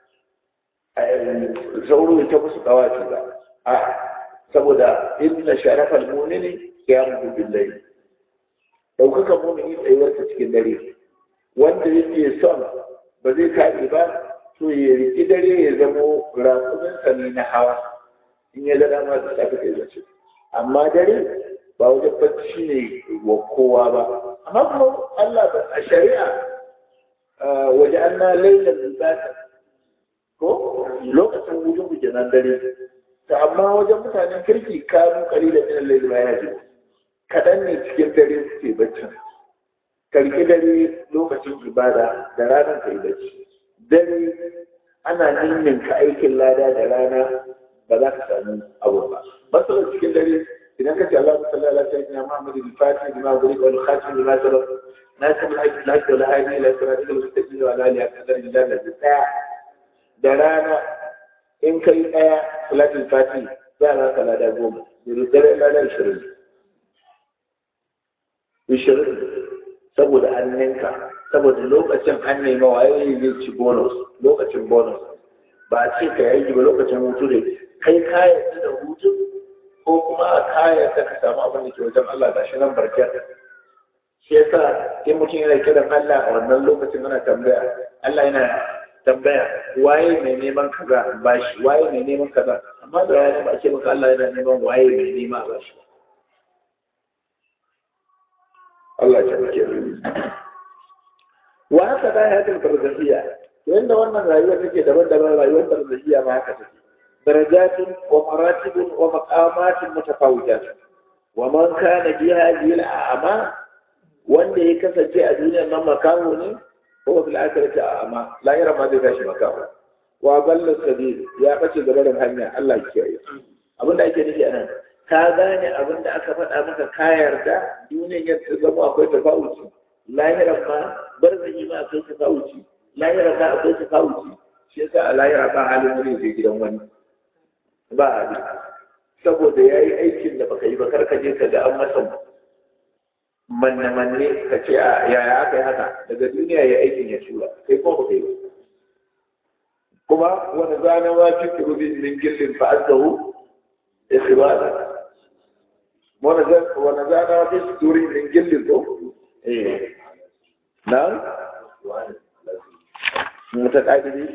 sauro ta musu kawaci ba a saboda inna sharafal mu'mini qiyamu bil layl daukaka mu'mini tsayuwar ta cikin dare wanda yake son ba zai kaɗe ba to ya riki dare ya zamo rakumin sani na hawa in ya ga dama da safe kai zace amma dare ba wajen bacci ne wa kowa ba amma kuma Allah a shari'a waje an na lailan libata ko lokacin hujun hujjan nan dare to amma wajen mutanen kirki kanu kalilan min al-layl ma yaji kadan ne cikin dare suke baccin karki dare lokacin ibada da ranar kai bacci dare ana ninninka aikin lada da rana ba za ka sami abu ba masalar cikin dare idan ka ce Allah sallallahu alaihi wasallam Muhammad al-Fatih bima guri wal khatim bima sabab nasib al-hajj al-hajj wal hadi ila siratil mustaqim wa ala alihi akthar min dalil daya da rana in kai daya salatul fatih za ka ka lada goma da dare lada 20 20 saboda an ninka saboda lokacin an nema waye zai ci bonus lokacin bonus ba a ce ka yi ba lokacin hutu ne kai ka yarda da hutu ko kuma a kaya ka ka samu abin da ke wajen Allah ga shi nan barkar shi yasa in mutum yana kiran Allah a wannan lokacin ana tambaya Allah yana tambaya waye mai neman kaza ba shi waye mai neman kaza amma da rana ba ce maka Allah yana neman waye mai nema ba shi Allah ya muke wa haka da hayatul barzakhiya yanda wannan rayuwa take daban-daban rayuwar barzakhiya ma haka take درجات ومراتب ومقامات متفاوتة ومن كان بهذه الأعمى wanda ya kasance a duniyar nan makaho ne ko fil akhirati a'ma la yara ma zai tashi makaho wa balla sabil ya bace gaba da hanya Allah ya kiyaye abin da ake nufi anan ka gane abin da aka faɗa maka ka yarda duniyar ya zama akwai tafawuci lahiran ma barzahi ma akwai tafawuci lahiran ma akwai tafawuci shi yasa a lahira ba halin wani zai gidan wani ba hali saboda ya yi aikin da baka yi ba kar ka je ka ga an masa manne-manne ka ce a yaya aka yi haka daga duniya ya aikin ya tura kai ko ba kai ba kuma wani zana ma fi kurubin min gillin fa azzahu ikhbara wani zana ma fi suturi min gillin ko eh na mutaqaddimi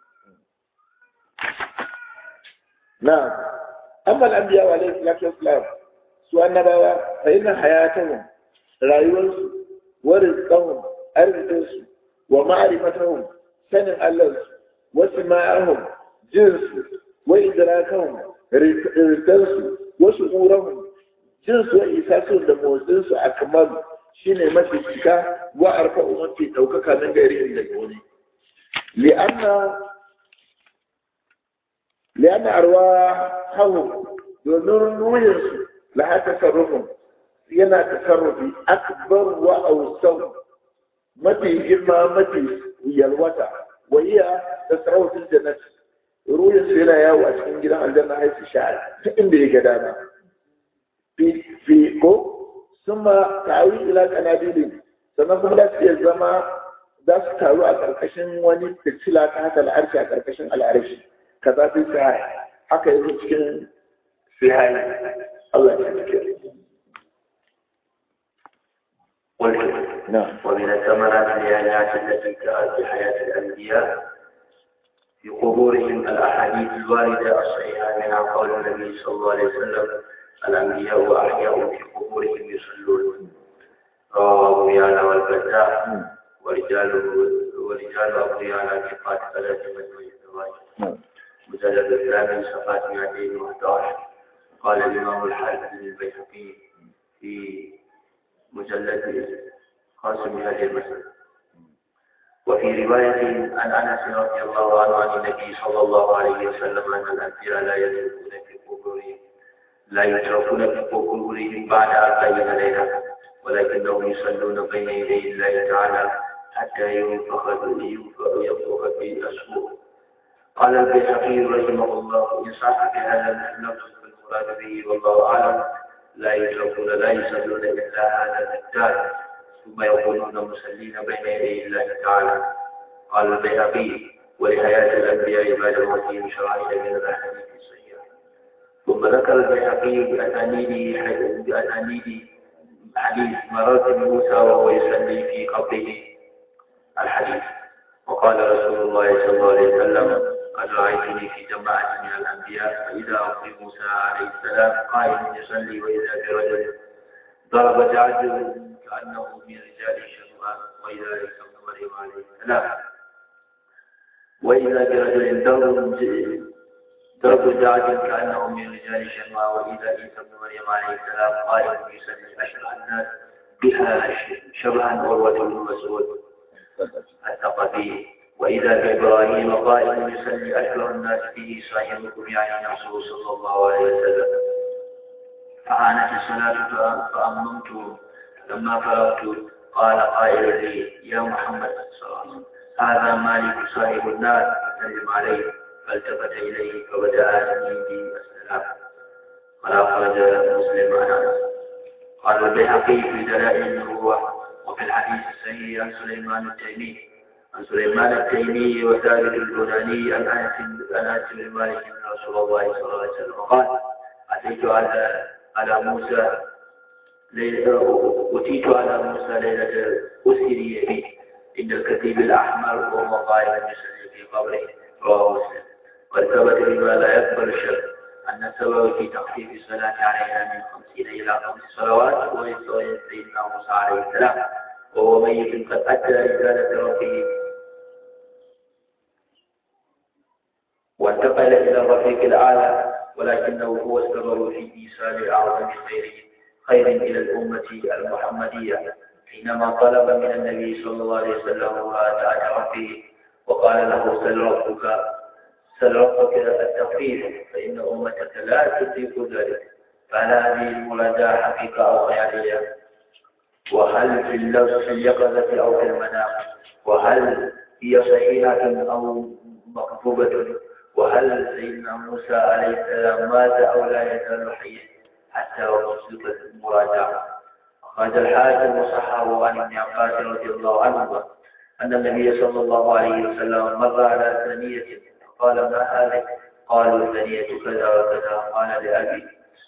نعم أما الأنبياء عليه الصلاة والسلام سوى النبوة فإن حياتهم رأيوس ورزقهم أرزقس ومعرفتهم سنة الله وسماعهم جنس وإدراكهم رزقس وشعورهم جنس وإحساسهم لموزنس أكمل shine mafi cika wa arfa'u mafi ɗaukaka nan gari daga wani li'anna لأن أرواحهم ينور نويرس لها تصرف ينا تصرف أكبر وأوسع متي جمع متي يلوتا وهي تصرف في الجنة رويس هنا يا وأسكن جدا الجنة حيث شاعر إن بي قدانا في في كو ثم تعوي إلى قناديل sannan kuma da su zama za su taru a ƙarƙashin wani fitila ta haka al'arshi a ƙarƙashin al'arshi kaza fi sahih haka yanzu cikin sahih Allah ya cike قلت نعم ومن الثمرات العلاجات التي جاءت بحياة الأنبياء في قبورهم الأحاديث الواردة الصحيحة منها قول النبي صلى الله عليه وسلم الأنبياء أحياء في قبورهم يصلون رواه أبو يعلى والبزار ورجال ورجال أبو يعلى ثقات ثلاثة مجموع الزواج نعم مجلد الثامن صفحة 211 قال الإمام الحافظ البيهقي في مجلد قاسم هذه المسألة وفي رواية عن أنس رضي الله عنه عن النبي صلى الله عليه وسلم أن الأنبياء لا يتركون في قبورهم لا يتركون في قبورهم بعد أربعين ليلة ولكنهم يصلون بين يدي الله تعالى حتى ينفخ ينفخ في الأسبوع قال البيهقي رحمه الله إن صح في هذا اللفظ فالمراد به والله أعلم لا يتركون لا يصلون إلا هذا المقدار ثم يكونون مسلين بين يدي الله تعالى قال البيهقي ولحياة الأنبياء بعد موتهم شرائع من الأحاديث الصحيحة ثم ذكر البيهقي بأسانيده بأسانيد حديث مرات موسى وهو يصلي في قبره الحديث وقال رسول الله صلى الله عليه وسلم قد رأيتني في جماعة من الأنبياء فإذا أخي موسى عليه السلام قائم يصلي وإذا برجل ضرب جعد كأنه من رجال شهوة وإذا عيسى بن مريم عليه السلام وإذا برجل ضرب ضرب جعد كأنه من رجال شهوة وإذا عيسى بن مريم عليه السلام قائم يصلي أشرع الناس بها شبها عروة بن مسعود الثقفي وإذا بإبراهيم قائم يصلي أكبر الناس به صاحبكم يعني نفسه صلى الله عليه وسلم فعانت الصلاة فأممت لما فرغت قال قائل لي يا محمد صلى الله عليه وسلم هذا مالك صاحب الناس فسلم عليه فالتفت إليه فبدأ به السلام ولا خرج مسلم عن أنس قال البيهقي في دلائل النبوة وفي الحديث الصحيح عن سليمان التيمي عن سليمان التيمي وثابت البناني عن انس عن انس بن مالك ان رسول الله صلى الله عليه وسلم قال اتيت على على موسى ليلة أتيت على موسى ليلة أسري به عند الكتيب الأحمر وهو قائم يصلي في قبره رواه مسلم وثبت بما لا يقبل الشك أن السبب في تخفيف الصلاة عليها من خمسين إلى خمس صلوات هو سيدنا موسى عليه السلام وهو ميت قد أدى رسالة ربه وانتقل إلى الرفيق الأعلى ولكنه هو السبب في إيصال أعظم خير خير إلى الأمة المحمدية حينما طلب من النبي صلى الله عليه وسلم مراجعة ربه وقال له سل ربك سل ربك التخفيف فإن أمتك لا تطيق ذلك فهل هذه المراجعة حقيقة أو خيالية؟ وهل في اللفظ في اليقظة أو في المنام وهل هي صحيحة أو مكتوبة وهل سيدنا موسى عليه السلام مات أو لا يزال حيا حتى وصلت المراجعة أخرج الحاكم وصححه عن ابن عباس رضي الله عنهما أن النبي صلى الله عليه وسلم مر على ثنية قال ما هذه؟ قالوا ثنية كذا وكذا قال لأبي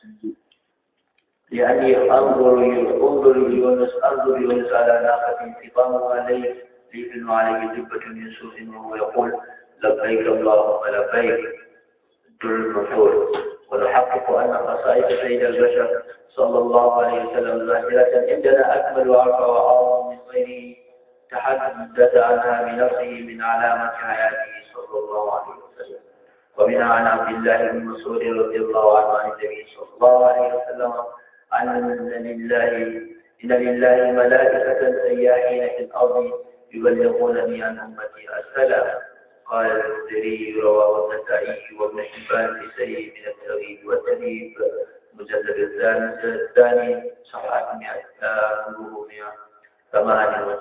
لأني أنظر أنظر يونس أنظر يونس على ناقة انتقامها ليل ليل عليه جبة من صوف وهو يقول لبيك اللهم لبيك در المنثور ونحقق أن قصائد سيد البشر صلى الله عليه وسلم ظاهرة عندنا أكمل وأرفع وأعظم من غيره تحدث عنها بنفسه من علامة حياته صلى الله عليه وسلم ومنها عن عبد الله بن مسعود رضي الله عنه عن النبي صلى الله عليه وسلم أن لله إن لله ملائكة سياحين في الأرض يبلغونني عن أمتي السلام قال المنذري رواه النسائي وابن حبان في سيء من التغيب والتغيب مجلد الثاني الثاني صفحة 100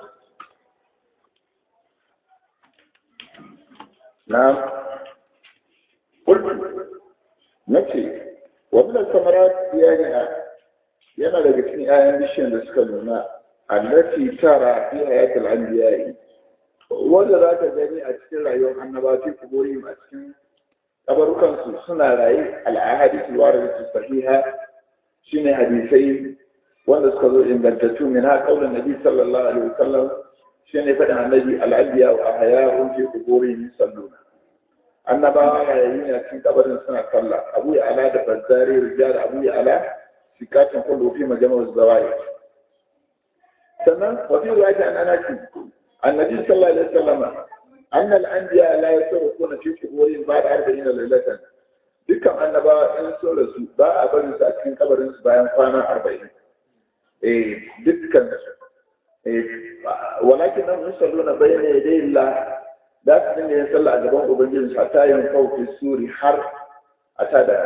نعم قلت نفسي ومن الثمرات يعني yana daga cikin 'ya'yan bishiyar da suka nuna allati tara fi hayatul anbiya'i wanda za ka gani a cikin rayuwar annaba fi kuburihim a cikin kabarukan su suna raye al-ahadith al-waridatu sahiha shine hadisai wanda suka zo ingantattu min ha kaulin nabi sallallahu alaihi wasallam shine faɗin annabi al-anbiya wa ahya'un fi quburihim yusalluna annabawa yayin ne cikin kabarin suna sallah abu ya ala da bazzari rijal abu ya ala sikatin kullu fi majma'u zawai sannan wa fi riwayat an anasi annabi sallallahu alaihi wasallam أن الأنبياء لا يتركون في قبورهم بعد أربعين ليلة dukkan annabawa in so da su ba a barin su a cikin kabarin su bayan kwana arba'in eh dukkan su eh walakin nan musallu na bayyana ya dai la da su dinga yin sallah a gaban ubangiji su ta yin kauki suri har a ta da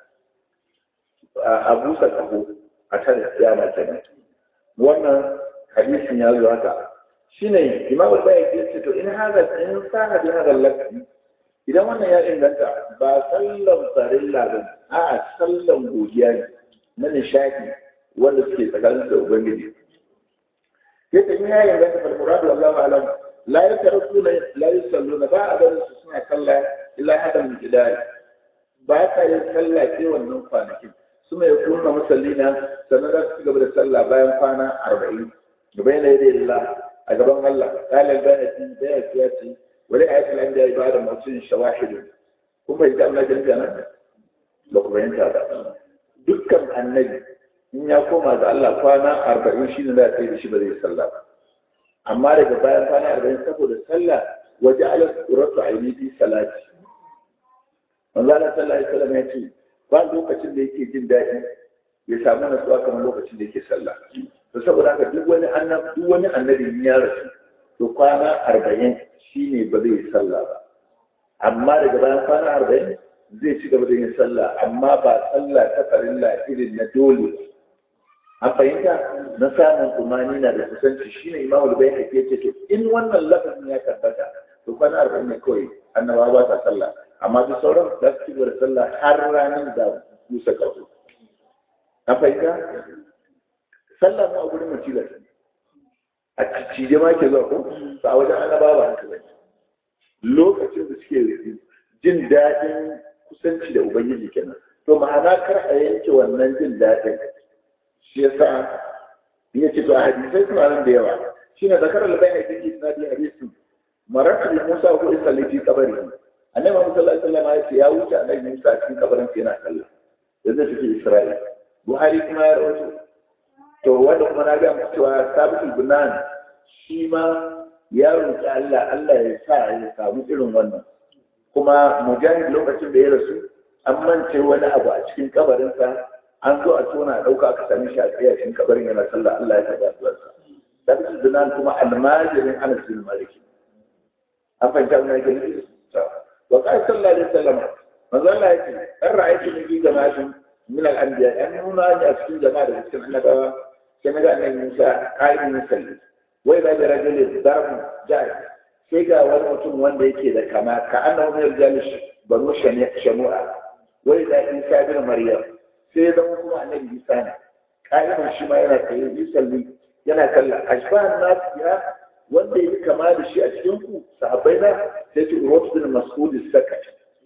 a busa kaho a ta da kiyama kenan wannan hadisin ya zo haka shine imam al-bayhaqi yace to in hada in sana bi hada lafi idan wannan ya inganta ba sallan farilla ba a sallan godiya ne na nishadi wanda suke tsakanin da ubangiji yadda in ya inganta fal muradu wallahu alam la yatarkuna la yusalluna ba a barin su suna kalla illa hada min jidal ba ka yin sallah ke wannan kwanakin su mai kunna musallina sannan za su gaba da sallah bayan kwana arba'in da bayan da Allah a gaban Allah kalal bayati bayati ya ce wani ayatul anbiya ibada mutum shawahidu kun bai da Allah jami'a nan ba ku bayyanta ba dukkan annabi in ya koma ga Allah kwana arba'in shi ne za a tsaye da shi ba zai sallah ba amma daga bayan kwana arba'in saboda sallah waje ala suratu aini fi salati manzo Allah sallallahu alaihi wasallam ya ce ba lokacin da yake jin daɗi ya samu nasuwa kamar lokacin da yake sallah to saboda haka duk wani annabi duk wani annabi ya rasu to kwana arba'in shine ba zai yi sallah ba amma daga bayan kwana arba'in zai ci gaba da yin sallah amma ba sallah ta farilla irin na dole an fahimta na samun umani na da kusanci shine imamu bai hake ce to in wannan lafazin ya tabbata to kwana arba'in ne kawai annabawa ba sa sallah amma duk sauran za su ci gaba da sallah har ranar da musa kaso an fahimta sallah mu a gurin mutila a cije ma ke zuwa ko ba a wajen annabawa ba haka bane lokacin da suke jin daɗin kusanci da ubangiji kenan to ma'ana kar a yanke wannan jin daɗin shi yasa ya ce to a hadisai suna nan da yawa shine zakar al-bayna fi isnadi hadisi maratu bi Musa ko isa fi kabari annabi Muhammad sallallahu alaihi wasallam ya ce ya wuce annabi Musa cikin kabarin sa yana sallah yanzu take Isra'ila Buhari kuma ya rawaito to wanda kuma na ga muku cewa Sabitul Bunan shi ma ya roƙi Allah Allah ya sa ya samu irin wannan kuma mujahid lokacin da ya rasu an mance wani abu a cikin kabarinsa an zo a tona a ɗauka aka sami shi a tsaye a cikin kabarin yana sallah Allah ya taɓa addu'arsa Sabitul Bunan kuma almajirin Anas bin Malik an fahimta mun yake nufi wa qala sallallahu alaihi wasallam manzo Allah yake dan ra'aytu nabi jama'atin min al-anbiya an nuna ni a cikin jama'a da cikin annabawa sai naga annabi Musa qa'imin musalli wai da rajulin darbu ja'i sai ga wani mutum wanda yake da kama ka annahu min al-jalish banu shanu'a wai da Isa bin Maryam sai da kuma annabi Isa ne qa'imin shi ma yana tsaye musalli yana kalla ashbahan nas ya wanda ya kama da shi a cikin ku sahabbai na sai ce urwatu bin mas'ud sakat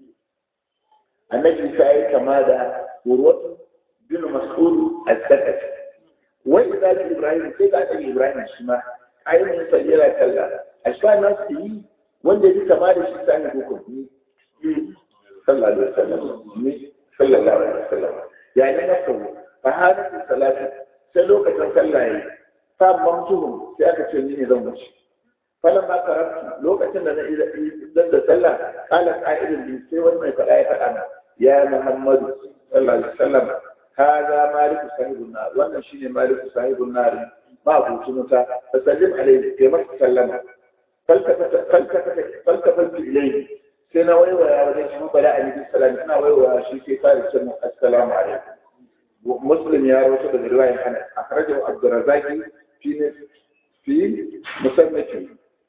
annabi sai ya kama da urwatu bin mas'ud as-sakat wai da ibrahim sai ga annabi ibrahim shi ma ayyukan sa yana kalla ashba na su yi wanda ya kama da shi sai ko ko ni sallallahu alaihi wasallam ni sallallahu alaihi wasallam ya ne na kawo fa hadatu salatu sai lokacin sallah yayi fa mamtuhum sai aka ce ni ne zan wuce falan ma karatu lokacin da na idan da sallah kala qa'idun bi sai wani mai fada ya fada na ya muhammadu sallallahu alaihi wasallam hada maliku sahibun nar wannan shine maliku sahibun nar ma abuci muta fa sallim alaihi kai masa sallama falkafata falkafata falkafata ilayhi sai na waiwaya wajen shi bada alaihi salam ina waiwaya shi sai fara ce mu assalamu alaikum muslim ya rawaito da riwayar Anas akhrajahu Abdurrazzaq fi في مصنفه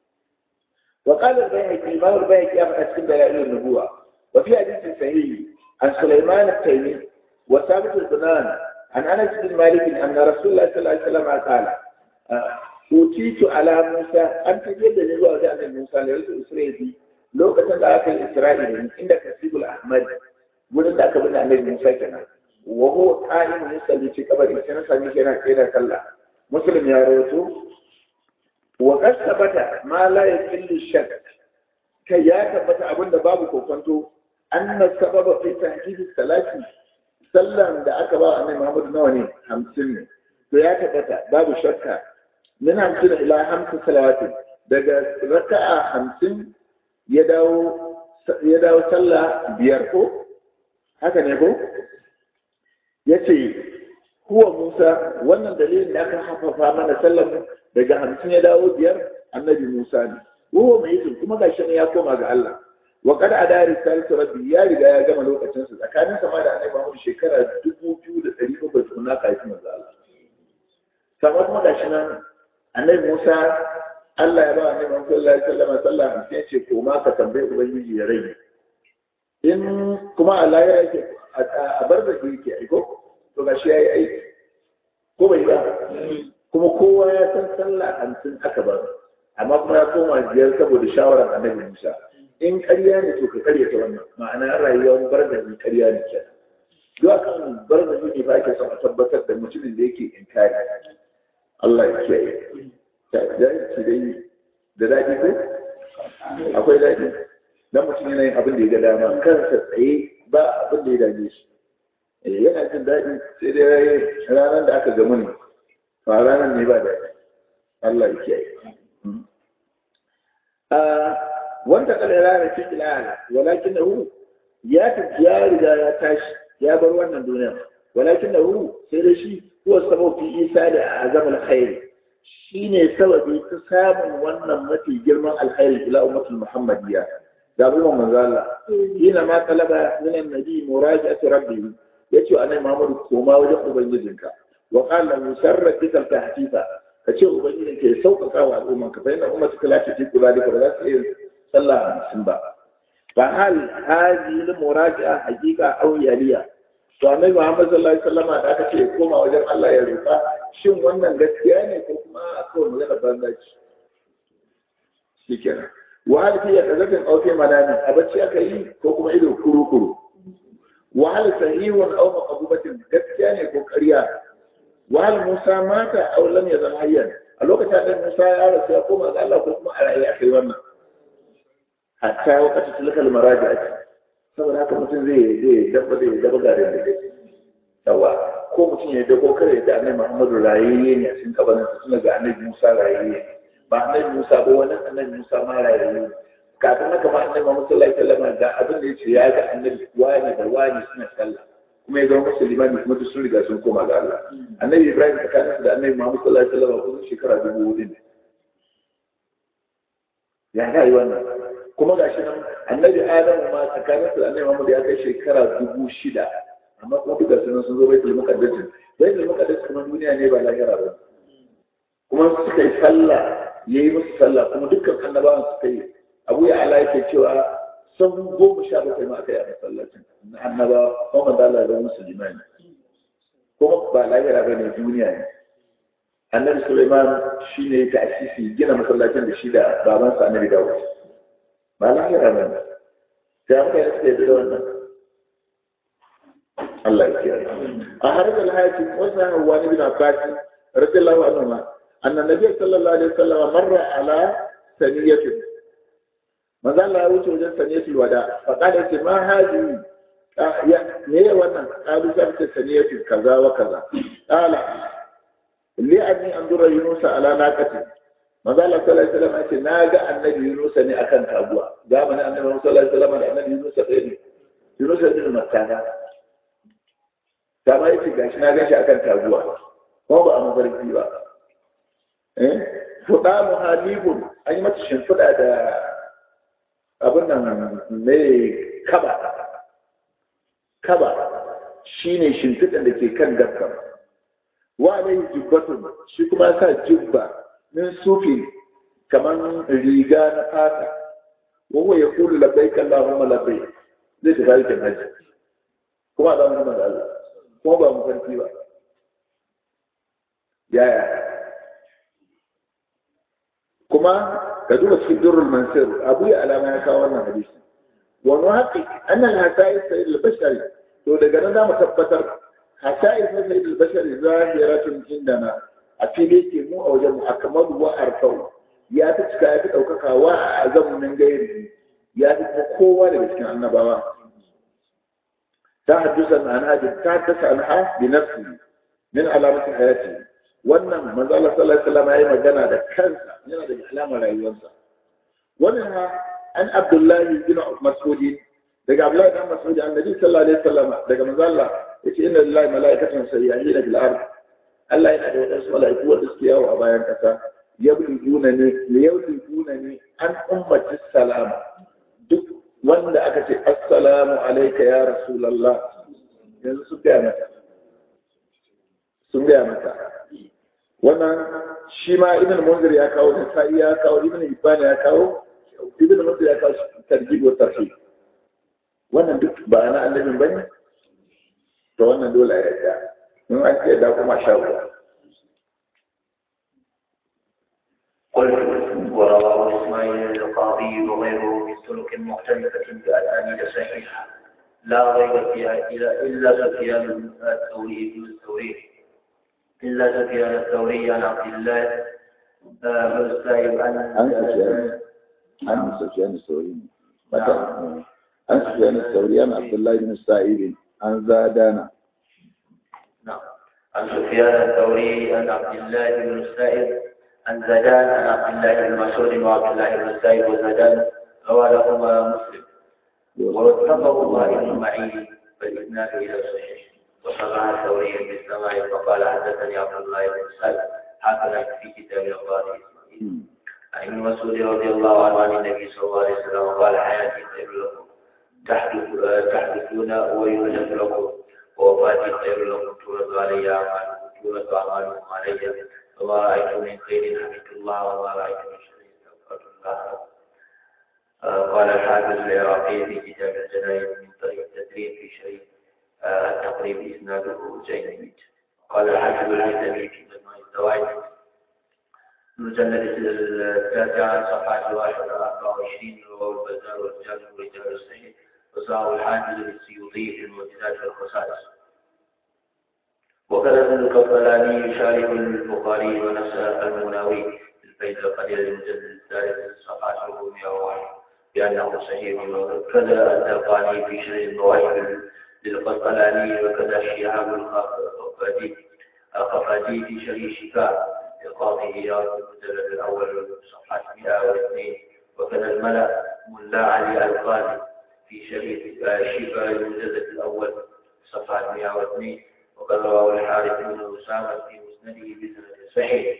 وقال البيهقي ما هو البيهقي أسكن دلائل النبوة وفي حديث صحيح عن سليمان التيمي وثابت البنان عن أنس بن مالك أن رسول الله صلى الله عليه وسلم قال أوتيت على موسى أن تجد نبوة عن موسى لرجل إسرائيل lokacin da aka yi isra'ila inda kasibul ahmad wurin da aka bin annabi musa kenan wa huwa qa'imun yusalli fi qabri sai na sami yana tsira sallah muslim ya rawaito wa qad thabata ma la yakillu shakk kai ya tabbata abinda babu kokonto anna sababa fi tahjid salati sallan da aka ba annabi Muhammad nawa ne 50 ne to ya tabbata babu shakka min 50 ila 50 salawati daga raka'a 50 ya dawo ya dawo sallah biyar ko haka ne ko yace huwa Musa wannan dalilin da aka hafafa mana sallar daga 50 ya dawo biyar annabi Musa ne huwa mai kuma gashi ne ya koma ga Allah wa kada a dari salisu rabbi ya riga ya gama lokacin sa tsakanin sama da annabi Muhammad shekara dubu biyu da ɗari bakwai tukuna kafin manzo Allah sama kuma gashi nan annabi Musa Allah ya ba annabi Muhammad sallallahu alaihi wasallam sallah sai ce ko ma ka tambaye ubangiji ya rage in kuma Allah ya yake a bar da yake aiko to gashi yayi aiki ko bai ba kuma kowa ya san sallah hamsin aka bar amma kuma ya koma biyar saboda shawarar annabi Musa in ƙarya ne to ka ƙarya ta wannan ma'ana rayuwar barzani ƙarya ne ke duk akan barzani ne ba ke son a tabbatar da mutumin da yake inkari Allah ya kiyaye da ki dai da daɗi ko akwai daɗi dan mutum yana yin abin da ya ga dama kansa tsaye ba abin da ya dame shi yana jin daɗi sai dai ranar da aka gamu ne ba ranar ne ba daɗi Allah ya kiyaye wanda kala rana fi ilana walakinahu ya tafi ya riga ya tashi ya bar wannan duniya walakinahu sai da shi huwa sabab fi isa da azam alkhair shine sababi ta samun wannan mafi girman alkhairi ila ummatul muhammadiyya da abu manzo Allah hina ma talaba min annabi muraja'atu rabbi yace annabi Muhammad koma wajen ubangijinka wa qala musarrat bika tahtifa kace ubangijinka ya sauƙaƙa wa al'ummanka fa inna ummatuka la tatiqu zalika ba za su iya sallah hamsin ba fa hal hadhihi al muraja'a haqiqa aw yaliya to annabi Muhammad sallallahu alaihi wasallam da aka ce koma wajen Allah ya roƙa shin wannan gaskiya ne ko kuma akwai magana banza ce shikenan wa hal fi yaqazatin aw fi manami a bacci aka yi ko kuma ido kuru kuru wa hal sahihun aw maqbubatin gaskiya ne ko ƙarya wa hal Musa mata aw lam yazal hayyan a lokacin da Musa ya rasu ya koma ga Allah ko kuma a rayu aka yi wannan hatta wakati tilkal maraji ake saboda haka mutum zai zai dabba zai dabba garin da yake yawa ko mutum ya dago kare da annabi Muhammadu rayayye ne a cikin kabarin sa tuna ga annabi Musa rayayye ba annabi Musa ba wani annabi Musa ma rayayye kafin haka ma annabi Muhammad sallallahu alaihi wasallam ga abin da yace ya ga annabi wani da wani suna sallah kuma ya zama musulmani kuma duk sun riga sun koma ga Allah annabi Ibrahim tsakaninsa da annabi Muhammad sallallahu alaihi wasallam kusan shekara dubu hudu ne ya ga yi wannan kuma gashi nan annabi adam ma tsakanin su annabi Muhammad ya kai shekara dubu shida amma kuma duka sunan sun zo baitul muqaddas baitul muqaddas kuma duniya ne ba lahira ba kuma suka yi sallah yayi musu sallah kuma dukkan annabawan suka yi abu ya ala yake cewa sun goma sha bakwai ma aka yi a masallacin na annaba kuma da Allah da musulmani kuma ba lahira ba ne duniya ne annabi Sulaiman shine ya ta'asisi gina masallacin da shi da babansa annabi Dawud ba lahira ba ne sai an kai suke da wannan Allah ya kiyaye a harin alhaji wasu hawa ne bin Abbas radiyallahu anhu ma anna nabiy sallallahu alaihi wasallam marra ala saniyatin manzo Allah ya wuce wajen saniyatul wada fa kada ce ma haji ya me wannan kalu sai ce saniyatul kaza wa kaza qala li anni andura yunusa ala naqati manzo Allah sallallahu alaihi wasallam ce na ga annabi Yunus ne akan taguwa zamanin annabi sallallahu alaihi wasallam da annabi Yunus ɗaya ne Yunus bin Makkah ta ma yace gashi na gashi akan taguwa ko ba a mafarki ba eh fuda muhalibun an yi mata shimfiɗa da abin nan mai kaba kaba shine shimfiɗan da ke kan gaskar wa alaihi jubbatun shi kuma sa jubba min sufi kaman riga na fata wawa ya kulu labbaik Allahumma labbaik zai tafi aikin haji kuma da mun da Allah kuma ba mu farki ba yaya kuma ka duba cikin durrul mansur abu ya alama ya kawo wannan hadisi wa nuhaqqiq anna al-hasa'is sayyid al-bashari to daga nan zamu tabbatar hasa'is na sayyid al-bashari zahiratun indana a fili ke mu a wajen mu akmalu wa arfau ya ta cika ya fi ɗaukaka wa a azamin gairi ya fi kowa daga cikin annabawa ta haddasa an hajji ta haddasa an ha bi nafsi min alamatin hayati wannan manzo Allah sallallahu alaihi wasallam yayi magana da kansa yana da alamar rayuwarsa wannan ha an Abdullahi bin Mas'ud daga Abdullahi bin Mas'ud annabi sallallahu alaihi wasallam daga manzo Allah yace inna lillahi malaikatan sayyahina bil ard Allah yana da wadansu malaiku wanda suke yawo a bayan kasa yabliguna ne yabliguna ne an ummati salama duk wanda aka ce assalamu alayka ya rasulullah yanzu sun gaya mata sun gaya mata wannan shi ma ibn munzir ya kawo da sa'i ya kawo ibn hibban ya kawo ibn munzir ya kawo tarjib wa tarhib wannan duk ba na annabin bane to wannan dole ya yarda in an ce da kuma shawo قلت ورواه اسماعيل القاضي وغيره من سلك مختلفة بأسانيد صحيحة لا ريب فيها إلا إلا سفيان الثوري بن الثوري إلا سفيان الثوري عن عبد الله بن السائب عن عن سفيان عن سفيان الثوري نعم. عن سفيان الثوري عن عبد الله بن السائب عن زادان نعم عن سفيان الثوري عن عبد الله بن السائب عن زيدان عن عبد الله بن مسعود وعبد الله بن السائب وزيدان روى لهما مسلم واتفقوا ابن معين فالإسناد إلى الصحيح وصرح الثوري بالسماع فقال حدثني عبد الله بن السائب هكذا في كتاب القاضي إسماعيل عن ابن مسعود رضي الله عنه عن النبي صلى الله عليه وسلم قال حياتي خير لكم تحدث تحدثون ويحدث لكم ووفاتي خير لكم تورد علي أعمالكم تورد أعمالكم علي وما رأيت من خير حمدت الله وما رأيت من شر استغفرت الله آه، قال الحافظ العراقي في كتاب الجنائز من طريق التدريب في شيء آه، التقريب إسناده جيد قال الحافظ الهيثمي في مجموع الزوائد المجلد التاسع صفحة واحد أربعة وعشرين رواه البزار والرجال ورجال الصحيح وصاه الحافظ للسيوطي في المعجزات والخصائص وكذا ابن القبلاني يشارك البخاري ونفس المناوي في الفيد القدير للمجلد الثالث صفحة 401 بأنه صحيح وكذا الدرقاني في شرح المواهب للقسطلاني وكذا الشهاب الخفاجي الخفاجي في شرح الشفاء لقاضي إياد المجلد الأول صفحة 102 وكذا الملأ ملا علي القاضي في شرح الشفاء المجلد الأول صفحة 102 وقد رواه الحارث بن أسامة في مسنده بسند صحيح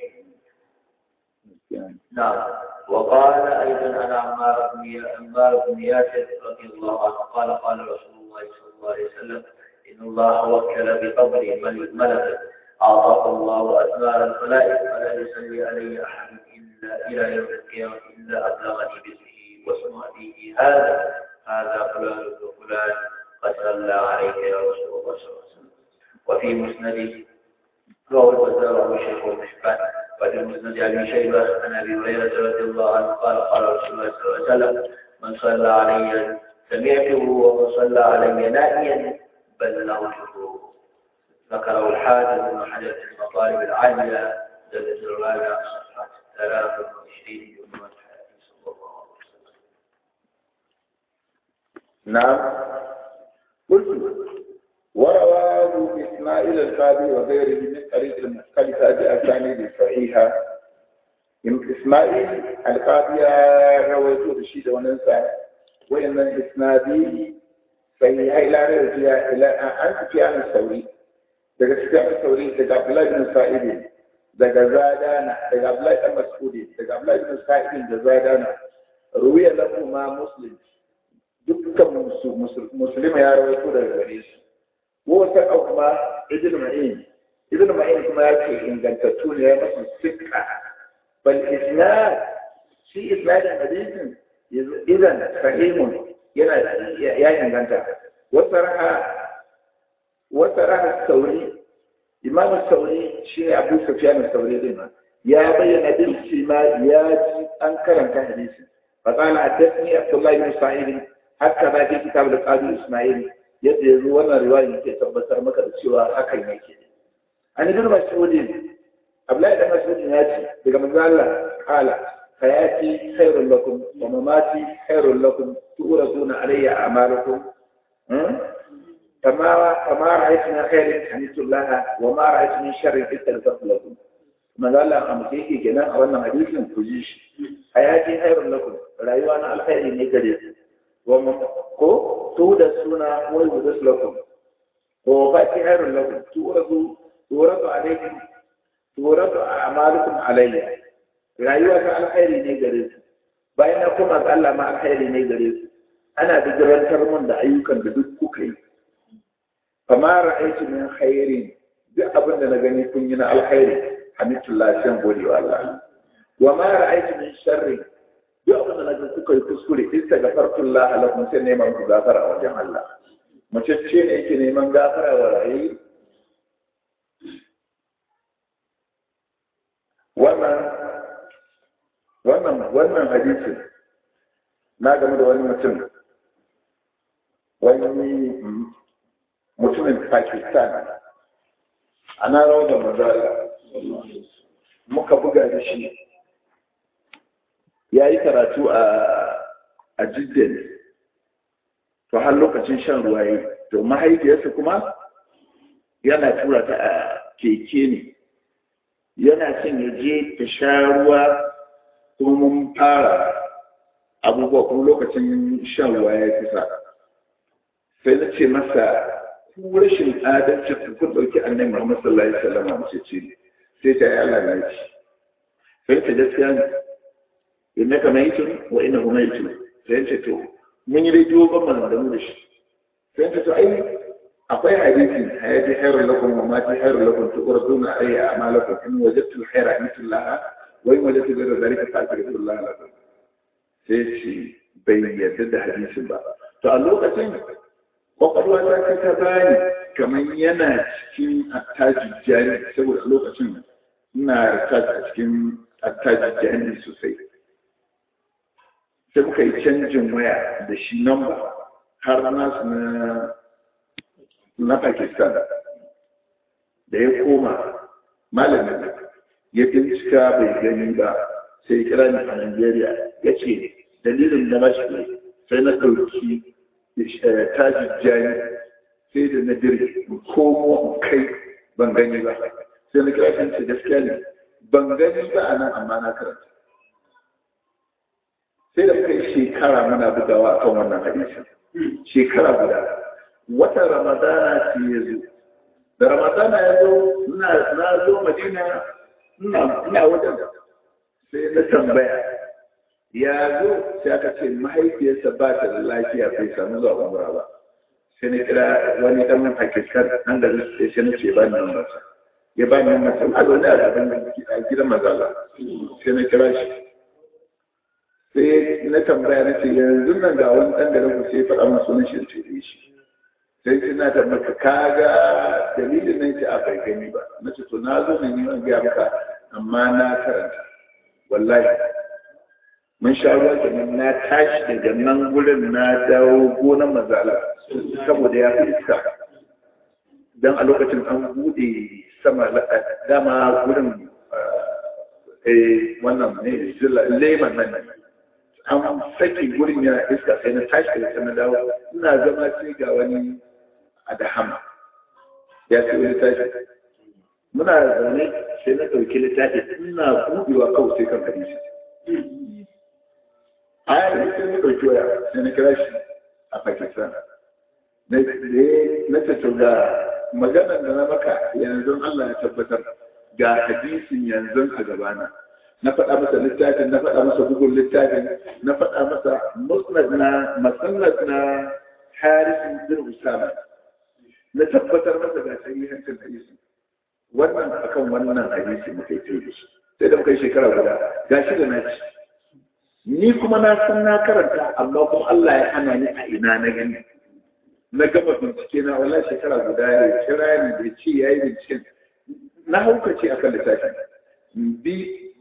نعم وقال أيضا عن عمار بن عمار بن ياسر رضي الله عنه قال قال رسول الله صلى الله عليه وسلم إن الله وكل بقبري ملكا أعطاه الله أثمار الخلائق فلا يصلي علي أحد إلا إلى يوم القيامة إلا أبلغني باسمه واسم أبيه هذا هذا فلان بن فلان قد صلى عليك يا رسول الله صلى الله عليه وسلم وفي مسند رواه البزار والشيخ والمشكات وفي مسند ابي شيبه عن ابي هريره رضي الله عنه قال قال رسول الله صلى الله عليه وسلم من صلى علي سمعته ومن صلى علي نائيا بلغته ذكره الحافظ بن حجر في المطالب العاليه جلد الرابع صفحه 23 يوم الحديث صلى الله عليه وسلم نعم قلت ورواه إسماعيل القاضي وغيره من طريق مختلفة بأسانيد صحيحة إسماعيل القاضي رويته بشيء وننسى وإن الإسنادي صحيحة إلى رجع إلى أن سفيان الثوري daga Sufyan al-Thawri daga Abdullah ibn Sa'id daga Zadana daga Abdullah ibn Mas'ud daga Abdullah ibn Sa'id da Zadana ruwiya lahu ma Muslim dukkan musulmi ya rawaito daga gare su wata kuma ibn ma'in ibn ma'in kuma ya ce ingantattu ne ya masu sikka bal isnad shi isnadin hadisin idan sahimun yana ya inganta wata raha wata raha sauri imam sauri shi ne abu sufyan sauri din ya bayyana din shi ma ya ji an karanta hadisin فقال حدثني عبد الله بن اسماعيل حتى ما في كتاب القاضي اسماعيل yadda yanzu wannan riwaya ke tabbatar maka da cewa hakan yake an ibn mas'ud Abdullahi da Mas'ud ya ce daga manzo Allah kala hayati khairul lakum wa mamati khairul lakum turaduna alayya a'malukum kama kama ra'aytu min khairin hamdulillah wa ma ra'aytu min sharrin istaghfirtu lakum manzo Allah a mutum yake kenan a wannan hadisin ku ji shi hayati khairul lakum rayuwa na alkhairi ne gare ku wa ko to da suna wai da lakum ko fati khairul lakum turadu turadu alaykum turatu a'malukum alayya rayuwa ta alkhairi ne gare su bayan na kuma ga Allah ma alkhairi ne gare su ana bijirantar mun da ayyukan da duk kuka yi fama ra'aytu min khairin duk abin da na gani kun yi na alkhairi hamdulillah sai gode wa Allah wa ma ra'aytu min sharri duk abin da na ga kuka yi kuskure istaghfarullah lakum sai neman ku gafara a wajen Allah mace ce ne yake neman gafara wa rayi wannan wannan wannan hadisin na game da wani mutum wani mutumin pakistan ana rawar da mazala muka buga da shi ya yi karatu a jidden to har lokacin shan ruwa yi to mahaifiyarsa kuma yana tura ta a keke ne yana son ya je ta sha ruwa kuma mun fara abubuwa kuma lokacin shan ruwa ya kusa sai na ce masa ku rashin adalci ku kun ɗauki annabi Muhammad sallallahu alaihi wasallam mace ce sai ta yi Allah na ci sai ta gaskiya ne inna ka mai tun wa inna kuma yi tun sai ce to mun yi rediyo ban maganganu da shi sai ta to ai akwai hadisi hayati khairul lakum wa mati khairul lakum tuqraduna alayya a'malakum in wajadtu al-khayra mithlaha wa in wajadtu ghayra dhalika fa'taghfirullah lakum sai ce bai yarda da hadisin ba to a lokacin kwakwalwa ta kai ta bani kamar yana cikin attajin jari saboda a lokacin ina research a cikin attajin jari sosai sai muka yi canjin waya da shi namba har nasu na na Pakistan da ya koma malamin ya bincika bai gani ba sai ya kira ni a Najeriya ya ce dalilin da mashi ne sai na ɗauki tajin jani sai da na dirge komo kai ban gani ba sai na kira shi ce gaskiya ne ban gani ba a nan amma na karanta sai da muka yi shekara muna bugawa a kan wannan hadisin shekara guda wata ramadana ce ya zo da ramadana ya zo na zo madina ina wajen sai na tambaya ya zo sai aka ce mahaifiyarsa ba ta da lafiya bai samu zuwa umra ba sai na kira wani dan nan Pakistan nan da sai sai na ce ba ni nan masa ya ba ni nan masa ma zo da abin da gidan mazala sai na kira shi sai na tambaya na ce yanzu nan ga wani dan da na sai faɗa min sunan shi ce shi sai sai na tambaya kaga dalilin nan ce a bai gani ba na ce to na zo ne ni an ga maka amma na karanta wallahi mun sha ruwa kenan na tashi daga nan gurin na dawo gonan mazala saboda ya fi iska don a lokacin an bude sama dama gurin wannan ne leman nan an sake gurin yana iska sai na tashi daga na dawo ina zama sai ga wani adahama ya ce wani tashi muna zaune sai na ɗauki littafi ina buɗewa kawai sai kan hadisi a yi sai na ɗauki waya sai na kira shi a pakistan na ce to ga maganar da na maka yanzu allah ya tabbatar ga hadisin yanzu a gabana na faɗa masa littafin na faɗa masa bugun littafin na faɗa masa musnad na masannad na harisun bin usama na tabbatar masa ga sahihancin hadisin wannan akan wannan hadisi muka yi da shi sai da muka yi shekara guda ga shi da na ci ni kuma na san na karanta amma kuma Allah ya hana ni a ina na gani na gama bincike na wala shekara guda ya kira ni da ce ya yi binciken na haukace akan littafin bi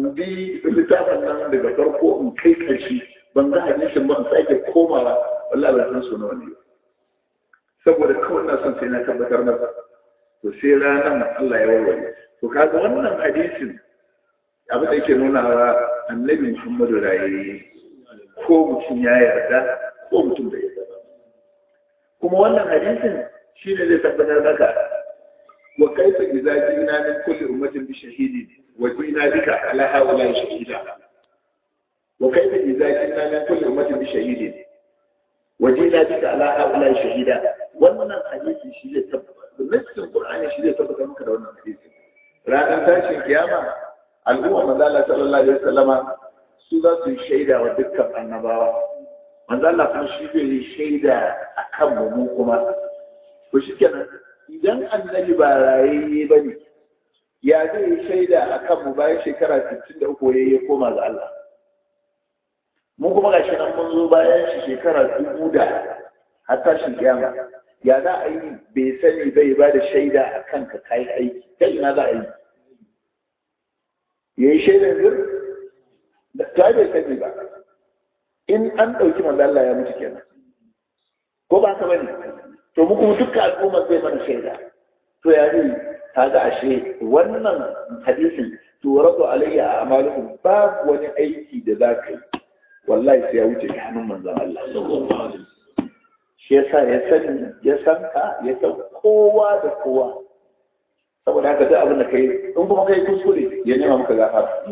in bi littafin nan daga farko in kai karshe ban ga hadisin ba in sake komawa wallahi ba san sunan wani saboda kawai na son sai na tabbatar masa to sai ranar Allah ya warware to kaga wannan hadisin abin da yake nuna wa annabi Muhammadu raye ko mutum ya yarda ko mutum bai yarda ba kuma wannan hadisin shine zai tabbatar maka wa kaifa idza jina min kulli ummatin bi shahidin wa jina bika ala haula shahida wa kaifa idza jina min kulli ummatin bi shahidin wa jina bika ala haula shahida wannan hadisi shi zai tabbatar nassin qur'ani shi zai tabbatar maka da wannan hadisi ranar tashin kiyama al'umma manzo Allah sallallahu alaihi wasallama su za su yi shaida wa dukkan annabawa manzo Allah kuma shi zai yi shaida akan mu mu kuma to shikenan idan annabi ba rayayye bane ya zai yi shaida akan mu bayan shekara 63 yayi koma ga Allah mu kuma gashi nan mun zo bayan shi shekara dubu da har tashin kiyama ya za a yi bai sani bai ba da shaida a kanka kayi aiki kai ina za a yi ya yi shaidar zir da ta bai sani ba in an ɗauki manzo Allah ya mutu kenan ko ba ka bane to mu kuma dukkan al'umma zai mana shaida to ya yi kaga ashe wannan hadisin to rabu alayya a amalukum babu wani aiki da za ka yi wallahi sai ya wuce ta hannun manzon Allah shi yasa ya sani ya san ka ya san kowa da kowa saboda haka duk abin da kai in kuma kai kuskure ya nema maka gafara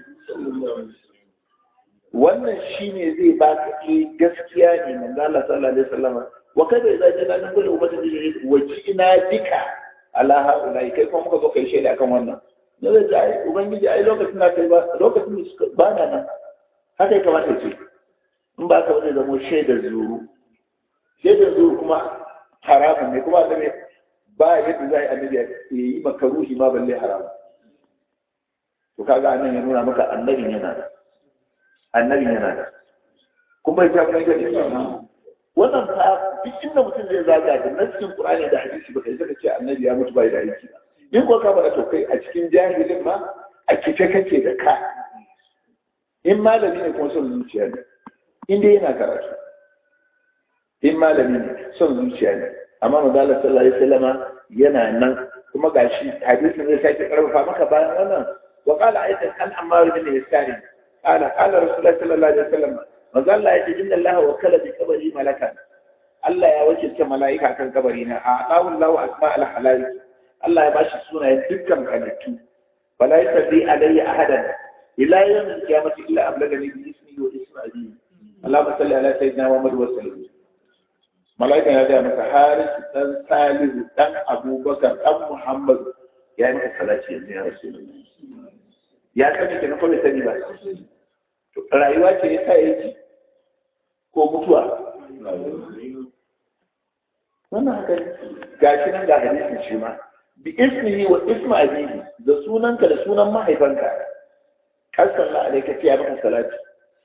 wannan shine zai ba ka eh gaskiya ne manzo Allah sallallahu alaihi wasallam wa kada idza jana min kulli ummatin bi wajina bika ala haulai kai kuma muka zo kai shaida akan wannan da zai ji ai ubangiji ai lokacin da kai ba lokacin da ba na nan haka ya kamata ce in ba ka wani zama shaidar zuru shaidar zuru kuma haramun ne kuma da ba yadda za a yi annabi ya yi makaruhi ma balle haramun to kaga annan ya nuna maka annabin yana da annabin yana da kuma ya tafi gani wannan fa duk inda mutum zai zaga da nassin qur'ani da hadisi baka yi ce annabi ya mutu bai da aiki ba in ko ka bada to kai a cikin jahilin ma a kice kake da ka in malami ne kuma son zuciya ne in dai yana karatu in malami ne son zuciya ne amma manzo sallallahu alaihi wasallama yana nan kuma gashi hadisin zai sake karfafa maka bayan wannan wa qala aidan an ammar bin yasari qala qala rasulullahi sallallahu alaihi wasallam manzo Allah ya ce inna Allah wakala bi qabri malakan Allah ya wakilta mala'ika kan kabari na a Allahu Allahu asma al halal Allah ya bashi sunayen dukkan halittu fala yasbi alayya ahadan ila yawm al-qiyamati illa ablagani bi ismi wa ismi abi Allahumma salli ala sayyidina Muhammad wa sallam mala'ika ya gaya masa haris dan salihu dan abubakar dan muhammad ya yi masa salati yanzu ya rasu ya sani ke na kawai sani ba rayuwa ce ya sa yake ko mutuwa wannan haka gashi nan ga hadisin shi ma bi ismihi wa isma abihi da sunanka da sunan mahaifanka kasan la alaika ya maka salati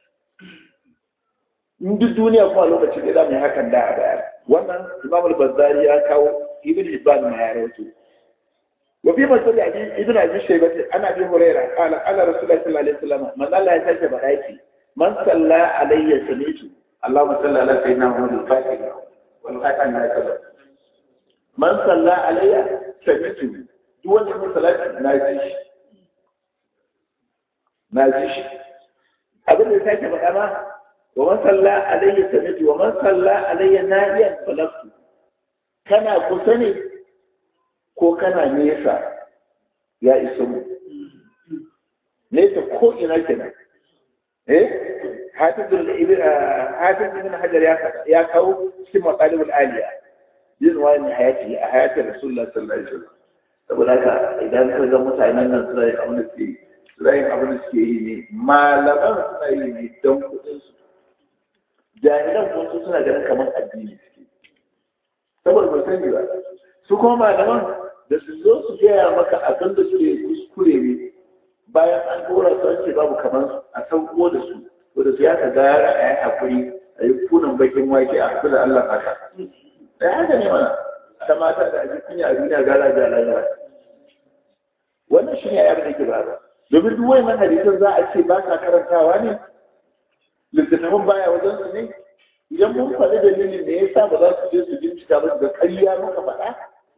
in duk duniya kuma lokaci da za mu yi hakan da a baya wannan imam al-bazzari ya kawo ibn hibban ma ya rawaito wa fi masal ibn abi shaybah ana bi hurairah qala qala rasulullahi sallallahu alaihi wasallam man Allah ya tace bada yake man salla alayya samitu Allahumma salli ala sayyidina Muhammad al-fatih wal khatam ma kaza man salla alayya samitu duk wanda ya salati na ji shi na ji shi abin da ya sake faɗa ma ومن صلى علي سمعت ومن صلى علي نائيا فلفت kana kusa ne ko kana nesa ya isa mu nesa ko ina kenan eh hafiz ibn hajar ya kawo cikin matsalibul aliya yin wani hayati a hayatin rasulullah sallallahu alaihi wasallam saboda haka idan ka ga mutanen nan suna yin abin da suke yi suna yin abin da suke yi ne malaman suna yi ne don kuɗin su jahilan kuma su suna ganin kamar addini suke saboda ba sani ba su kuma malaman da su zo su gaya maka abin da suke kuskure ne bayan an dora su an ce babu kamar su a sauko da su to da su ya ka gara a yi hakuri a yi kunan bakin wake a haɗu da Allah haka da haka ne mana ta mata da ake kunya a duniya gara da lalata wannan shi ne abin da ke ba domin duk wayannan hadisan za a ce ba ka karantawa ne littattafan baya wajen su ne idan mun faɗi dalilin da ya sa ba za su je su bincika ba da ƙarya muka faɗa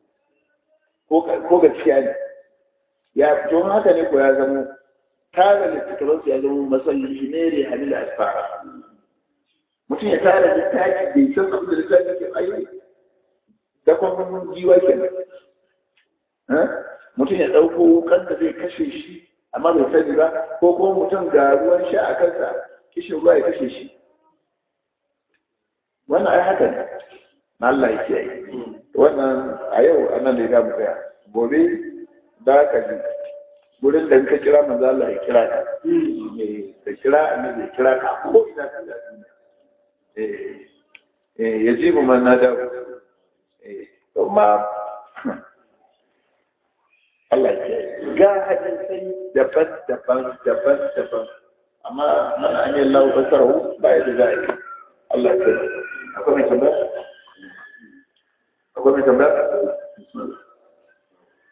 ko gaskiya ne ya don haka ne ko ya zama tara littattafan su ya zama masallaci ne da halil asfara mutum ya tara littafi bai san abin da littafi ke ayi da kuma jiwa kenan mutum ya ɗauko wukan da zai kashe shi amma bai sani ba ko kuma mutum ga ruwan sha a kansa kishin ruwa ya kashe shi wannan ai haka ne na Allah ya kiyaye wannan a yau anan ne za mu tsaya gobe da ka ji wurin da ka kira manzo Allah ya kira ka ka kira annabi ya kira ka ko ina ka da eh eh yajibu man nada eh kuma Allah ya ga hadisai daban-daban daban-daban amma man an yi lau basarahu ba ya da za a yi Allah ya akwai mai tambaya akwai mai tambaya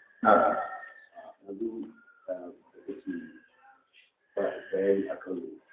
na bayani akan